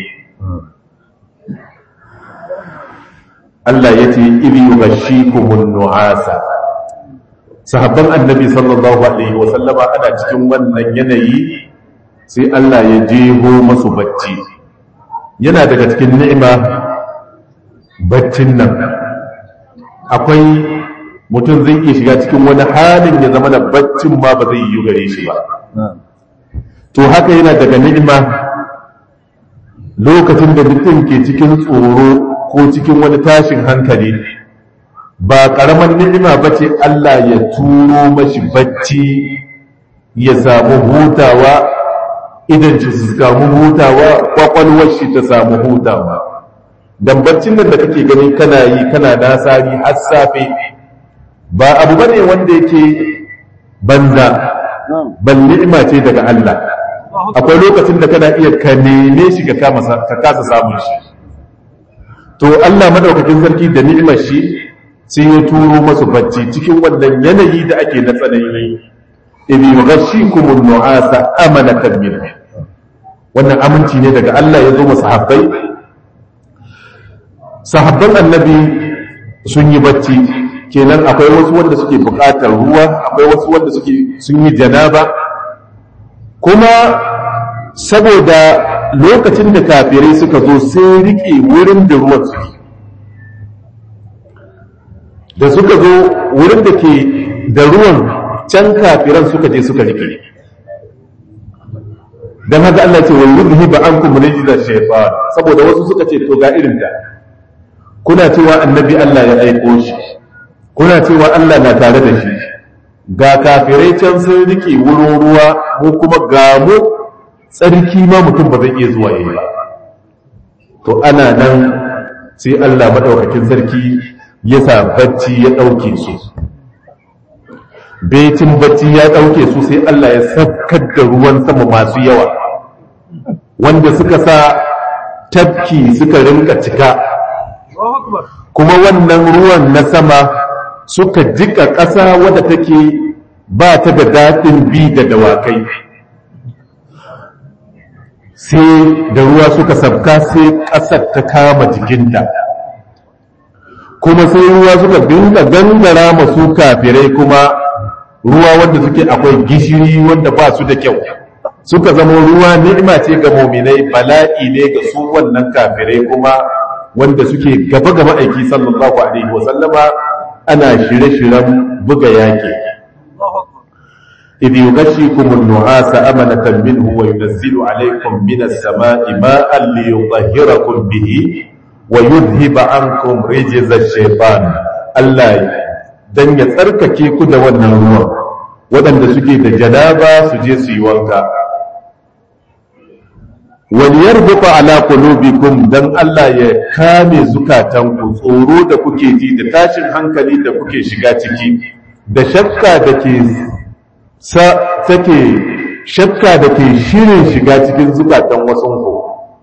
Allah ya ce idh yughashshikumun nu'asa sahabban annabi sallallahu alaihi wa sallama ana cikin wannan yanayi sai Allah ya jeho masu bacci yana daga cikin ni'ima baccin nan akwai mutum zai iya shiga cikin wani halin ya zama da baccin ma ba zai yi gare shi ba to haka yana daga ni'ima lokacin da mutum ke cikin tsoro ko cikin wani tashin hankali ba ƙaramar ni'ima ba ce Allah ya turo mashi bacci ya samu hutawa idan ci su samu hutawa kwakwalwar shi ta samu hutawa dan baccin nan da kake gani kana yi kana nasari har safe ba abu bane wanda yake banza ban ni'ima ce daga Allah akwai lokacin da kana iya ka neme shi ka kasa samun shi to Allah madaukakin sarki da ni'imar shi sai ya turo masu bacci cikin wannan yanayi da ake na tsanani ibi yughashshikum an-nu'asa amanatan min wannan aminci ne daga Allah ya zo masa sahabbai sahabban annabi sun yi bacci kenan akwai wasu wanda suke buƙatar ruwa akwai wasu wanda suke sun yi janaba kuma saboda lokacin da kafirai suka zo sai rike wurin da ruwan suke da suka zo wurin da ke da ruwan can kafiran suka je suka rike don haka Allah ce wa yudhi ba an kuma rijizar shaitan saboda wasu suka ce to ga irin ta kuna cewa annabi Allah ya aiko shi kuna cewa Allah na tare da shi ga kafirai can sun rike wurin ruwa mu kuma ga mu tsarki ma mutum ba zai iya zuwa yayi ba to ana nan sai Allah madaukakin sarki ya sa bacci ya ɗauke su betin bacci ya ɗauke su sai Allah ya sabkar da ruwan sama masu yawa wanda suka sa tafki suka rinka cika kuma wannan ruwan na sama suka jika ƙasa wadda take ba ta da daɗin bi da dawakai sai da ruwa suka sabka sai ƙasar ta kama jikinta kuma sai ruwa suka dinga gangara masu kafirai kuma ruwa wanda suke akwai gishiri wanda ba su da kyau suka zama ruwa ni'ima ce ga muminai bala'i ne ga su wannan kafirai kuma wanda suke gaba ga ma'aiki sallallahu alaihi wa sallama ana shirye-shiryen buga yaki idh yughashshikum an-nu'asa amanatan minhu wa yunazzilu alaykum minas sama'i ma'an liyutahhirakum bihi wa yudhiba ankum rijza shaytan Allah dan ya tsarkake ku da wannan ruwan waɗanda suke da janaba su je su yi wanka wal yarbuta ala qulubikum dan Allah ya kame zukatanku tsoro da kuke ji da tashin hankali da kuke shiga ciki da shakka da ke sa take shakka da ke shirin shiga cikin zukatan wasunku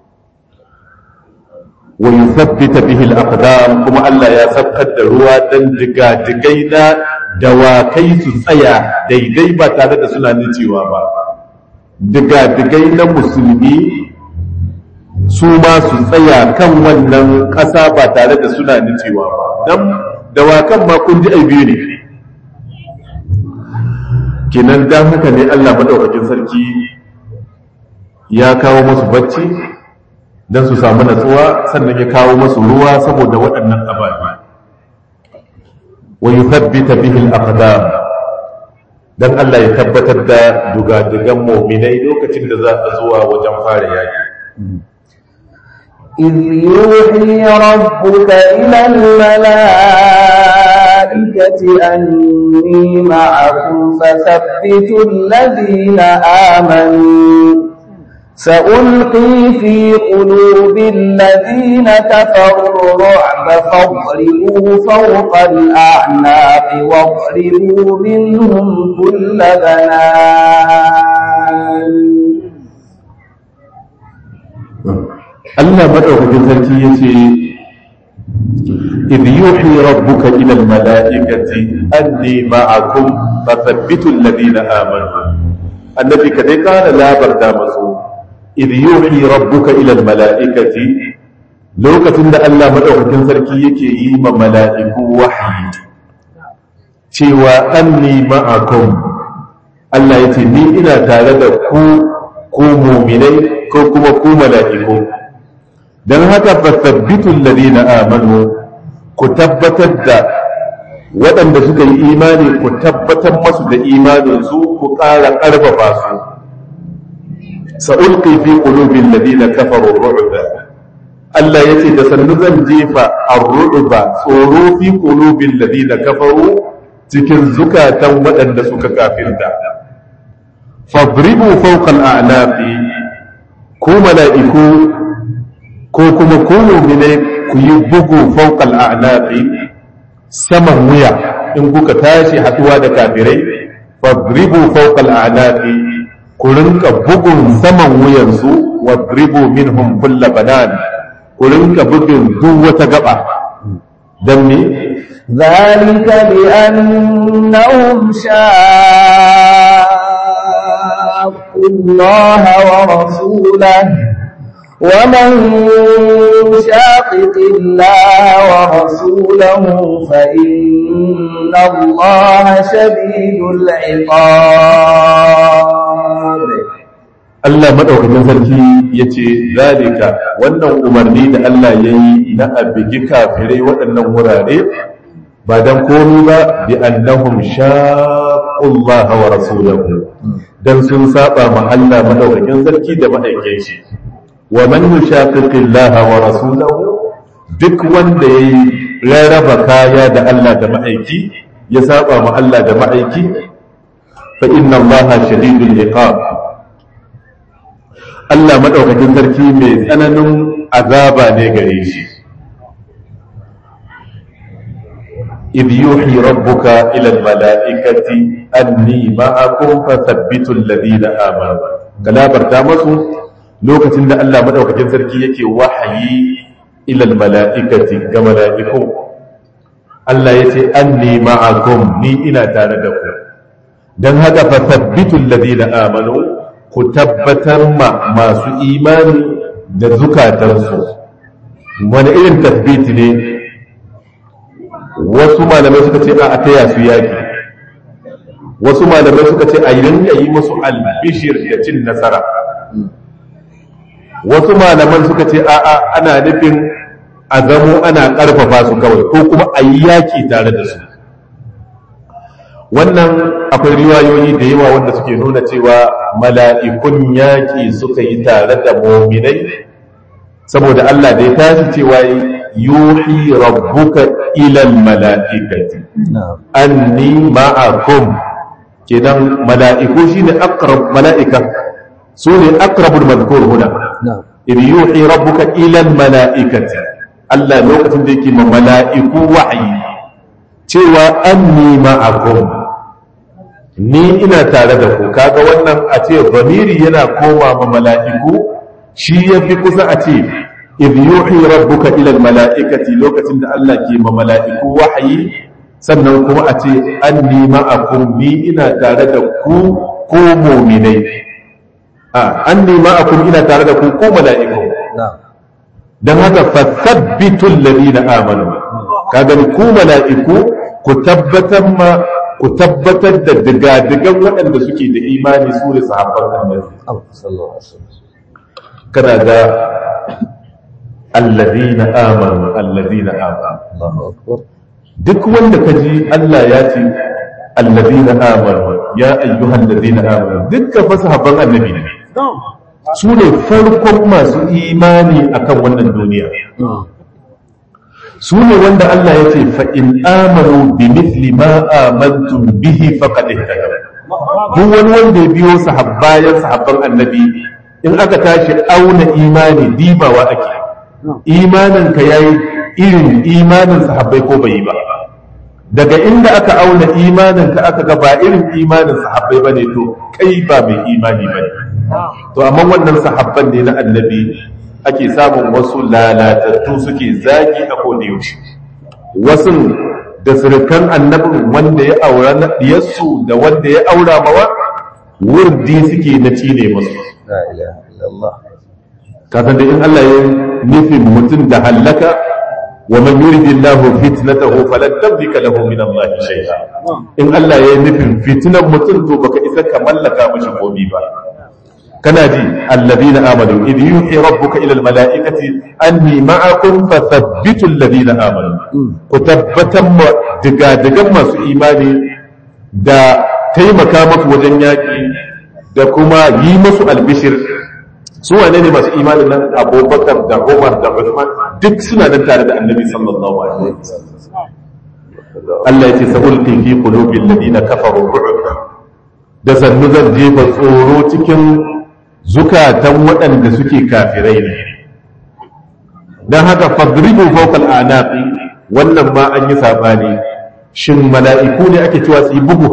wa yuthabbita bihi al-aqdam kuma Allah ya sabkar da ruwa dan diga-digai na dawakai su tsaya daidai ba tare da suna nicewa ba diga-digai na musulmi su ma su tsaya kan wannan ƙasa ba tare da suna nicewa ba dan dawakan ma kun ji ai biyu ne kinan dan haka ne Allah madaukakin sarki ya kawo musu bacci don su samu natsuwa sannan ya kawo masu ruwa saboda waɗannan ababe wa yuthabbita bihi al-aqdam dan Allah ya tabbatar da dugadugan mu'minai lokacin da za a zuwa wajen fara yaki إذ يوحي ربك إلى الملائكة أني معكم فثبتوا الذين آمنوا سألقي في قلوب الذين كفروا الرعب فاضربوا فوق الأعناق واضربوا منهم كل بنان Allah madaukakin sarki yace idh yuhi rabbuka ila almalaikati anni ma'akum fathabbitu alladhina amanu annabi kadai kana labarta masu idh yuhi rabbuka ila almalaikati lokacin da Allah madaukakin sarki yake yi ma mala'iku wahyi cewa anni ma'akum Allah yace ni ina tare da ku ku mu'minai ko kuma ku mala'iku don haka fasabbitul ladina amanu ku tabbatar da waɗanda suka yi imani ku tabbatar masu da imaninsu ku ƙara ƙarfafa su sa'ulqi fi qulubil ladina kafaru ru'ba Allah yace da sannu zan jefa ar-ru'ba tsoro fi qulubil ladina kafaru cikin zukatan waɗanda suka kafirta fadribu fawqa al-a'naqi ku mala'iku ko kuma ku mu'mine ku yi bugu fawqal a'naqi saman wuya in kuka tashi haduwa da kafirai fadribu fawqal a'naqi ku rinka bugun saman wuyansu wadribu minhum kull banan ku rinka bugun duk wata gaba dan me ذلك بأنهم شاقوا الله ورسوله ومن شاقق الله ورسوله فإن الله شديد العقاب Allah madaukakin sarki yace zalika wannan umarni da Allah yayi na abigi kafirai waɗannan wurare ba dan komai ba bi annahum shaqullah wa rasulahu dan sun saba ma Allah madaukakin sarki da ma'aikin shi wa man yushaqiqi Allah wa rasulahu duk wanda yayi rarraba kaya da Allah da ma'aiki ya saba ma Allah da ma'aiki fa inna Allah shadidul iqab Allah madaukakin sarki mai tsananin azaba ne gare shi إذ يوحي ربك إلى الملائكة أني معكم فثبتوا الذين آمنوا كلا برتامسوا lokacin da Allah madaukakin sarki yake wahayi ilal mala'ikati ga mala'iku Allah yace anni ma'akum ni ina tare da ku dan haka fa thabbitul ladina amanu ku tabbatar ma masu imani da zukatansu wani irin tabbiti ne wasu malamai suka ce a taya su yaki wasu malamai suka ce a rinka yi musu albishir da cin nasara wasu malaman suka ce a'a ana nufin a zamo ana ƙarfafa su kawai ko kuma a yi yaƙi tare da su wannan akwai riwayoyi da yawa wanda suke nuna cewa mala'ikun yaƙi suka yi tare da mominai saboda Allah da ya tashi cewa yuhi rabbuka ilal mala'ikati anni ma'akum kenan mala'iku shine aqrab mala'ika su ne aqrabul madhkur huna إذ يوحي ربك إلى الملائكة الله لوقت ديك ملائكة وحي cewa anni ma'akum ni ina tare da ku kaga wannan a ce zamiri yana koma ma mala'iku shi yafi kusa a ce idh yuhi rabbuka ila mala'ikati lokacin da Allah ke ma mala'iku wahayi sannan kuma a ce anni ma'akum ni ina tare da ku ko mu'minai an nema a kun ina tare da ku ko mala'iku don haka fasabbitul ladina amanu kaga ku mala'iku ku tabbatar ma ku tabbatar da digadigan waɗanda suke da imani su da sahabban annabi kana ga alladina amanu alladina amanu duk wanda kaji Allah ya ce alladina amanu ya ayyuhal ladina amanu dukkan fa sahabban annabi ne su ne farkon masu imani akan wannan duniya su ne wanda Allah ya ce fa'in amanu bi mithli ma amantum bihi faqad ihtadaw duk wani wanda ya biyo sahabbayan sahabban annabi in aka tashi auna imani dibawa ake imanin ka yayi irin imanin sahabbai ko bai yi ba daga inda aka auna imanin ka aka ga ba irin imanin sahabbai bane to kai ba mai imani bane to amma wannan sahabban ne na annabi ake samun wasu lalatattu suke zagi a koda yaushe wasu da surukan annabin wanda ya aura na diyarsu da wanda ya aura mawa wurdi suke na cile musu kasan da in Allah ya nufin mutum da hallaka wa man yuridillahu fitnatahu falan tamlika lahu min Allah shay'a in Allah ya nufin fitnan mutum to baka isa ka mallaka mishi komai ba kana ji alladhina amanu id yuhi rabbuka ila almalaikati anni ma'akum fathabbitu alladhina amanu ku tabbatan ma diga digan masu imani da taimaka musu wajen yaki da kuma yi musu albishir su wane ne masu imanin nan abubakar da umar da usman duk suna nan tare da annabi sallallahu alaihi wasallam Allah ya ce sa'ulqi fi qulubil ladina kafaru ru'ba da sannu zan jefa tsoro cikin zukatan waɗanda suke kafirai ne don haka fadribu fawqal anaqi wannan ma an yi sabani shin mala'iku ne ake cewa su yi bugu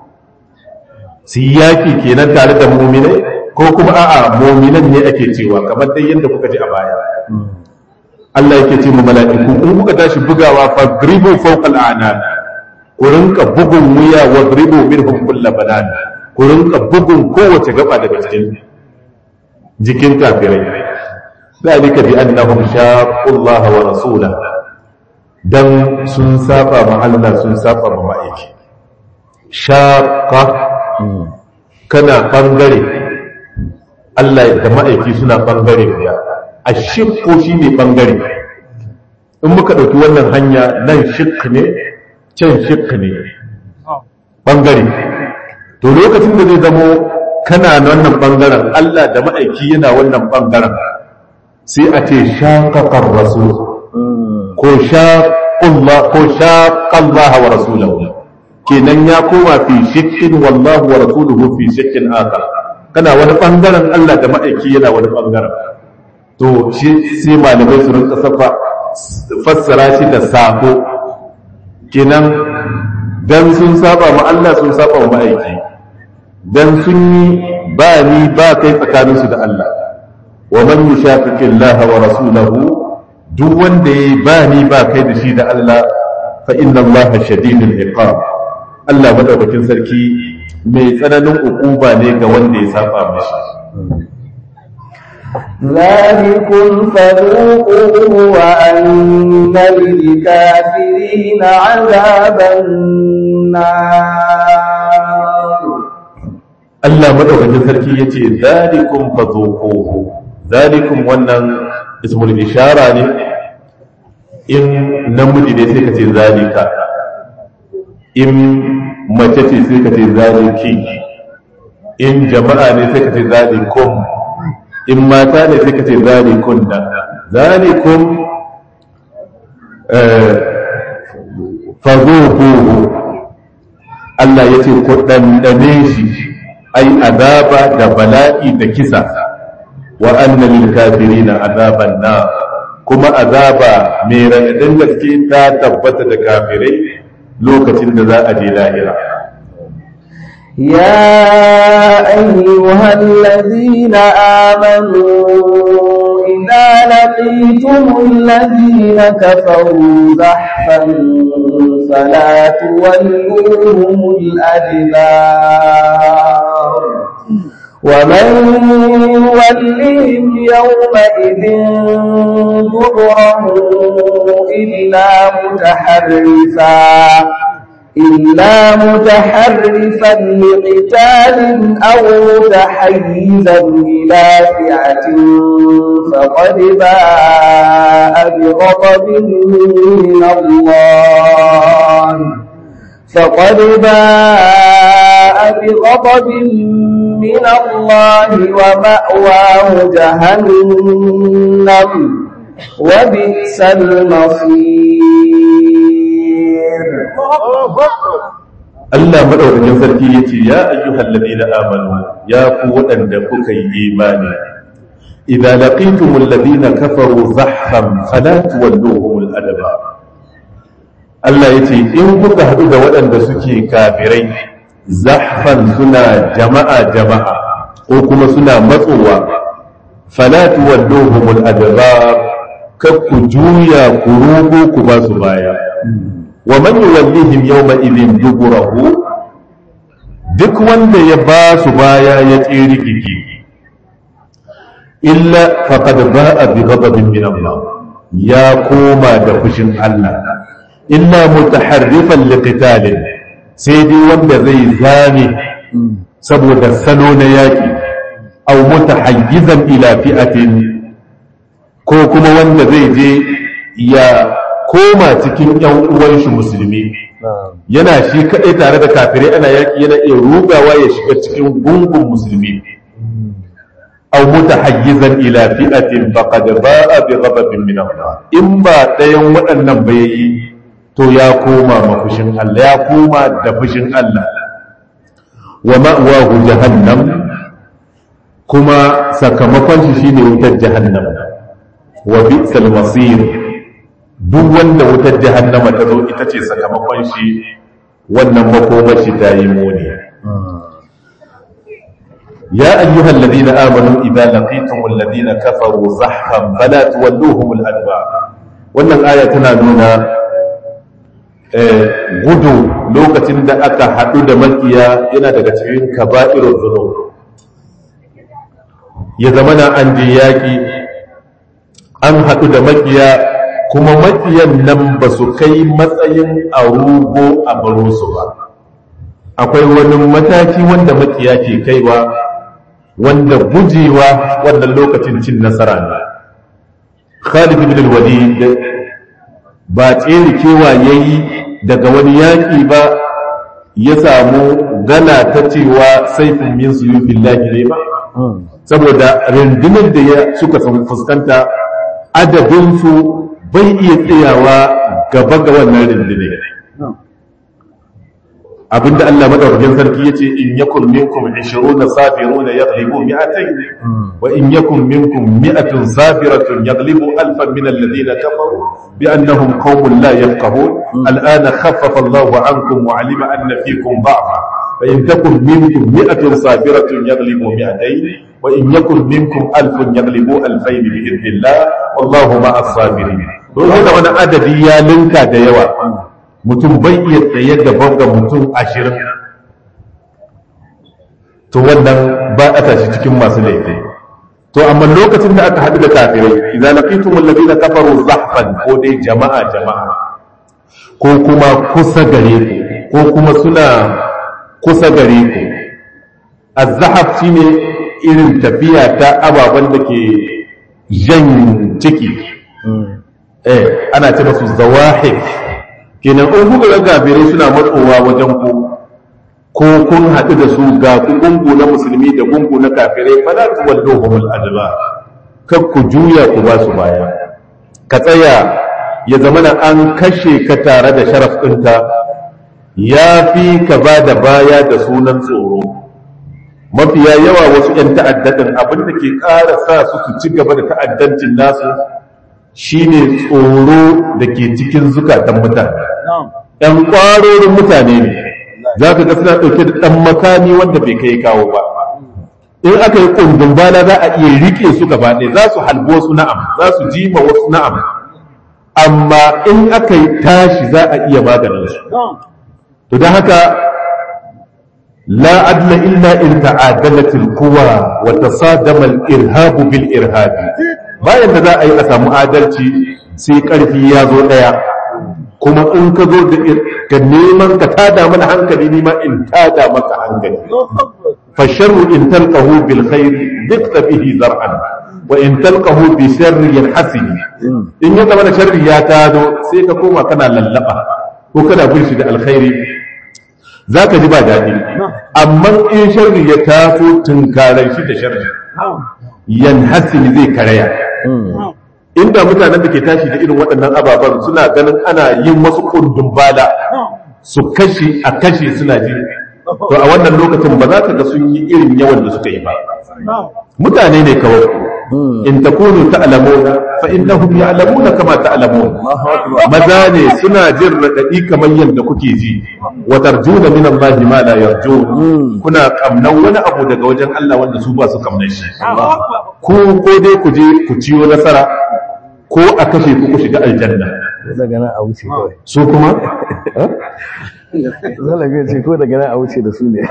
su yi yaki kenan tare da muminai ko kuma a'a muminan ne ake cewa kamar dai yadda kuka ji a baya Allah yake ce mu mala'iku in kuka tashi bugawa fadribu fawqal anaq ku rinka bugun wuya wadribu minhum kull banan ku rinka bugun kowace gaba daga cikin jikin kafirai zalika bi annahum shaqqu Allah wa rasulahu dan sun saba ma Allah sun saba ma ma'aiki shaqqa kana bangare Allah da ma'aiki suna bangare guda ashqu shine bangare in muka dauki wannan hanya nan shiq ne can shiq ne bangare to lokacin da zai zamo kana wannan bangaren Allah da ma'aiki yana wannan bangaren sai a ce shaƙaƙar rasul ko shaƙullah ko shaƙallah wa rasulahu kenan ya koma fi shakkin wallahu wa rasuluhu fi shakkin aka kana wani bangaren Allah da ma'aiki yana wani bangaren to shi sai malamai su rinka safa fassara shi da sako kenan dan sun saba ma Allah sun saba ma ma'aiki dan sun yi ba ni ba kai tsakaninsu da Allah wa man yushaqiqi Allah wa rasulahu duk wanda yayi ba ni ba kai da shi da Allah fa inna Allah shadidul iqab Allah madaukakin sarki mai tsananin ukuba ne ga wanda ya saba mishi ذلكم فذوقوه وأن للكافرين عذاب النار Allah madaukakin sarki ya ce zalikum fadhuquhu zalikum wannan ismul ishara ne in namiji ne sai ka ce zalika in mace ce sai ka ce zaliki in jama'a ne sai ka ce zalikum in mata ne sai ka ce zalikunna zalikum fadhuquhu Allah ya ce ku ɗanɗane shi ai azaba da bala'i da kisa wa anna lil kafirina azaban na kuma azaba mai raɗaɗin gaske ta tabbata da kafirai lokacin da za a je lahira يا أيها الذين آمنوا إذا لقيتم الذين كفروا زحفا فلا تولوهم الأدبار ومن يولهم يومئذ دبره إلا متحرفا إلا متحرفا لقتال أو متحيزا إلى فئة فقد باء بغضب من الله فقد باء بغضب من الله ومأواه جهنم وبئس المصير Allah madaukakin sarki yace ya ayyuhal ladina amanu ya ku waɗanda kuka yi imani idza laqitumul ladina kafaru zahfan fala tuwalluhumul adaba Allah yace in kuka haɗu da waɗanda suke kafirai zahfan suna jama'a jama'a ko kuma suna matsowa fala tuwalluhumul adaba kar ku juya ku rugo ku ba su baya wa man yuwallihim yawma idhin duburahu duk wanda ya ba su baya ya tsiri gigi illa faqad ba'a bi ghadabin min Allah ya koma da fushin Allah illa mutaharrifan liqitalin sai dai wanda zai zame saboda salo na yaki aw mutahayyizan ila fi'atin ko kuma wanda zai je ya koma cikin ‘yan uwan shi musulmi yana shi kaɗai tare da kafirai ana yaƙi yana iya rugawa ya shiga cikin gungun musulmi aw mutahayyizan ila fi'atin faqad ba'a bi ghadabin min Allah in ba ɗayan waɗannan ba yayi to ya koma mafushin Allah ya koma da fushin Allah wa ma'wahu jahannam kuma sakamakon shi shine wutar jahannam wa bi'sal masir duk wanda wutar jahannama ta zo ita ce sakamakon shi wannan makomar shi ta yi muni ya ayyuhal ladina amanu idza laqitumul ladina kafaru zahfan fala tuwalluhumul adba wannan aya tana nuna gudu lokacin da aka haɗu da makiya yana daga cikin kaba'irul zunub ya zamana an je yaƙi an haɗu da makiya kuma makiyan nan ba su kai matsayin a rugo a baro su ba akwai wani mataki wanda makiya ke kaiwa wanda gujewa wannan lokacin cin nasara ne khalid ibn al-walid ba tsere kewa yayi daga wani yaƙi ba ya samu gana ta cewa saifin min suyufillahi ne ba saboda rundunar da ya suka fuskanta adadinsu bai iya tsayawa gaba ga wannan rundunar abinda Allah madaukakin sarki yace in yakun minkum 20 sabiruna yaghlibu mi'atayn wa in yakun minkum mi'atun sabiratun yaghlibu alfan min alladhina kafaru bi annahum qaumun la yafqahun al'ana khaffafa Allahu 'ankum wa 'alima anna fiikum da'fa fa in takun minkum mi'atun sabiratun yaghlibu mi'atayn wa in yakun minkum alfun yaghlibu alfayn bi idhnillah wallahu ma'as sabirin to wani adadi ya linka da yawa mutum bai iya tsaye gaban ga mutum ashirin to wannan ba a tashi cikin masu laifi to amma lokacin da aka haɗu da kafirai idza laqitum alladhina kafaru zahfan ko dai jama'a jama'a ko kuma kusa gare ku ko kuma suna kusa gare ku az-zahaf shine irin tafiya ta ababen da ke jan ciki eh ana ce masu zawahif kenan in kuka ga gafirai suna matsowa wajen ku ko kun haɗu da su ga ku gungu na musulmi da gungu na kafirai fala tuwalluhum al-adba kar ku juya ku ba su baya ka tsaya ya zama na an kashe ka tare da sharaf ɗinka ya fi ka ba da baya da sunan tsoro mafiya yawa wasu 'yan ta'addaɗin abin da ke ƙara sa su su ci gaba da ta'addancin nasu shine tsoro da ke cikin zukatan mutane ‘yan ƙwarorin mutane ne za ka ga suna ɗauke da ɗan makami wanda bai kai kawo ba in aka yi ƙundun bana za a iya riƙe su gaba ɗaya za su halbo su na'am za su jima wasu na'am amma in aka yi tashi za a iya maganin su to don haka la adla illa in ta'adalat al-quwa wa tasadama al-irhab bil irhab bayan da za a yi a samu adalci sai karfi ya zo daya kuma in ka zo da ka neman ka tada mana hankali ni ma in tada maka hankali fa sharru in talqahu bil khair biqta bihi zar'an wa in talqahu bi sharri yanhasib in ya zama sharri ya tado sai ka koma kana lallaba ko kana bin shi da alkhairi za ka ji ba daɗi amma in sharri ya taso tunkarar shi da sharri yan hasili zai karaya inda mutanen da ke tashi da irin waɗannan ababen suna ganin ana yin masu kundin bala su kashe a kashe suna ji to a wannan lokacin ba za ka ga sun yi irin yawan da suka yi ba mutane ne kawai in takunu ta'lamuna fa innahum ya'lamuna kama ta'lamun maza ne suna jin radadi kamar yadda kuke ji wa tarjuna min Allah ma la yarjun kuna kamnan wani abu daga wajen Allah wanda su ba su kamnan shi ko ko dai ku je ku ciyo nasara ko a kashe ku ku shiga aljanna daga nan a wuce kawai su kuma zalaga ce ko daga nan a wuce da su ne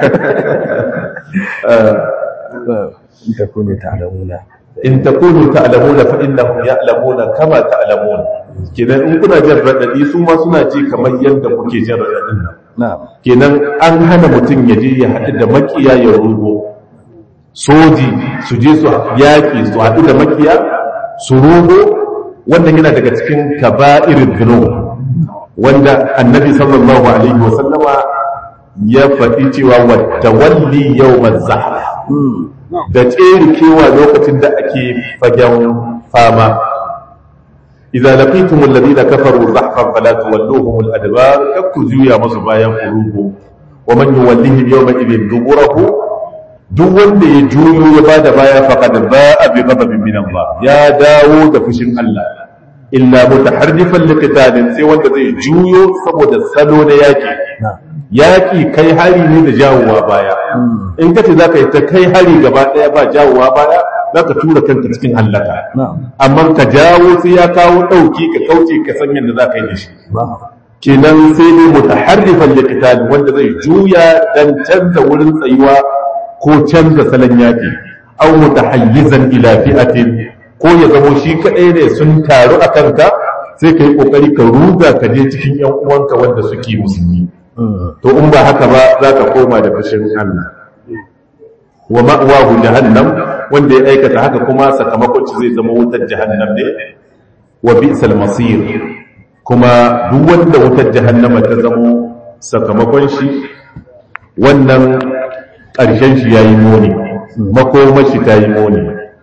in ta kone ta alamuna in takunu ta'lamuna fa innahum ya'lamuna kama ta'lamun kenan in kuna jin radadi su ma suna ji kamar yadda kuke jin radadin nan na'am kenan an hana mutum ya je ya haɗu da makiya ya rugo soji su je su yaƙi su haɗu da makiya su rugo wannan yana daga cikin kaba'irin dhunub wanda annabi sallallahu alaihi wa sallama ya faɗi cewa wa tawalli yawmaz zahra da kewa lokacin da ake fagen fama idza laqitum alladhina kafaru zahfan fala tuwalluhum al-adbar kakku juya masu bayan qulubu wa man yuwallihim yawma idhin duburahu duk wanda ya juyo ya bada baya faqad ba'a bi ghadabin min Allah ya dawo da fushin Allah illa mutaharrifan liqitalin sai wanda zai juyo saboda salo na yaki yaƙi kai hari ne da jawowa baya in ka ce za ka yi ta kai hari gaba ɗaya ba jawowa baya za ka tura kanka cikin hallaka amma ka jawo sai ya kawo ɗauki ka kauce ka san yadda za ka yi da shi kenan sai dai mutaharrifan liqital wanda zai juya dan canza wurin tsayuwa ko canza salon yaƙi aw mutahayyizan ila fi'atin ko ya zamo shi kaɗai ne sun taru a kanka sai ka yi ƙoƙari ka ruga ka je cikin 'yan uwanka wanda suke musulmi to in ba haka ba za ka koma da fashin Allah wa ma'wahu jahannam wanda ya aikata haka kuma sakamakon shi zai zama wutar jahannam ne wa bi'sal masir kuma duk wanda wutar jahannama ta zamo sakamakon shi wannan ƙarshen shi yayi muni makomar shi ta yi muni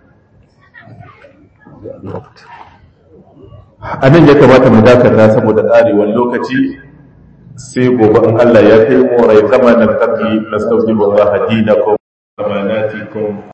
a nan ya kamata mu dakata saboda ƙarewar lokaci sai gobe in Allah ya kai mu rai zamanin tabi nastaudibu Allah dinakum amanatikum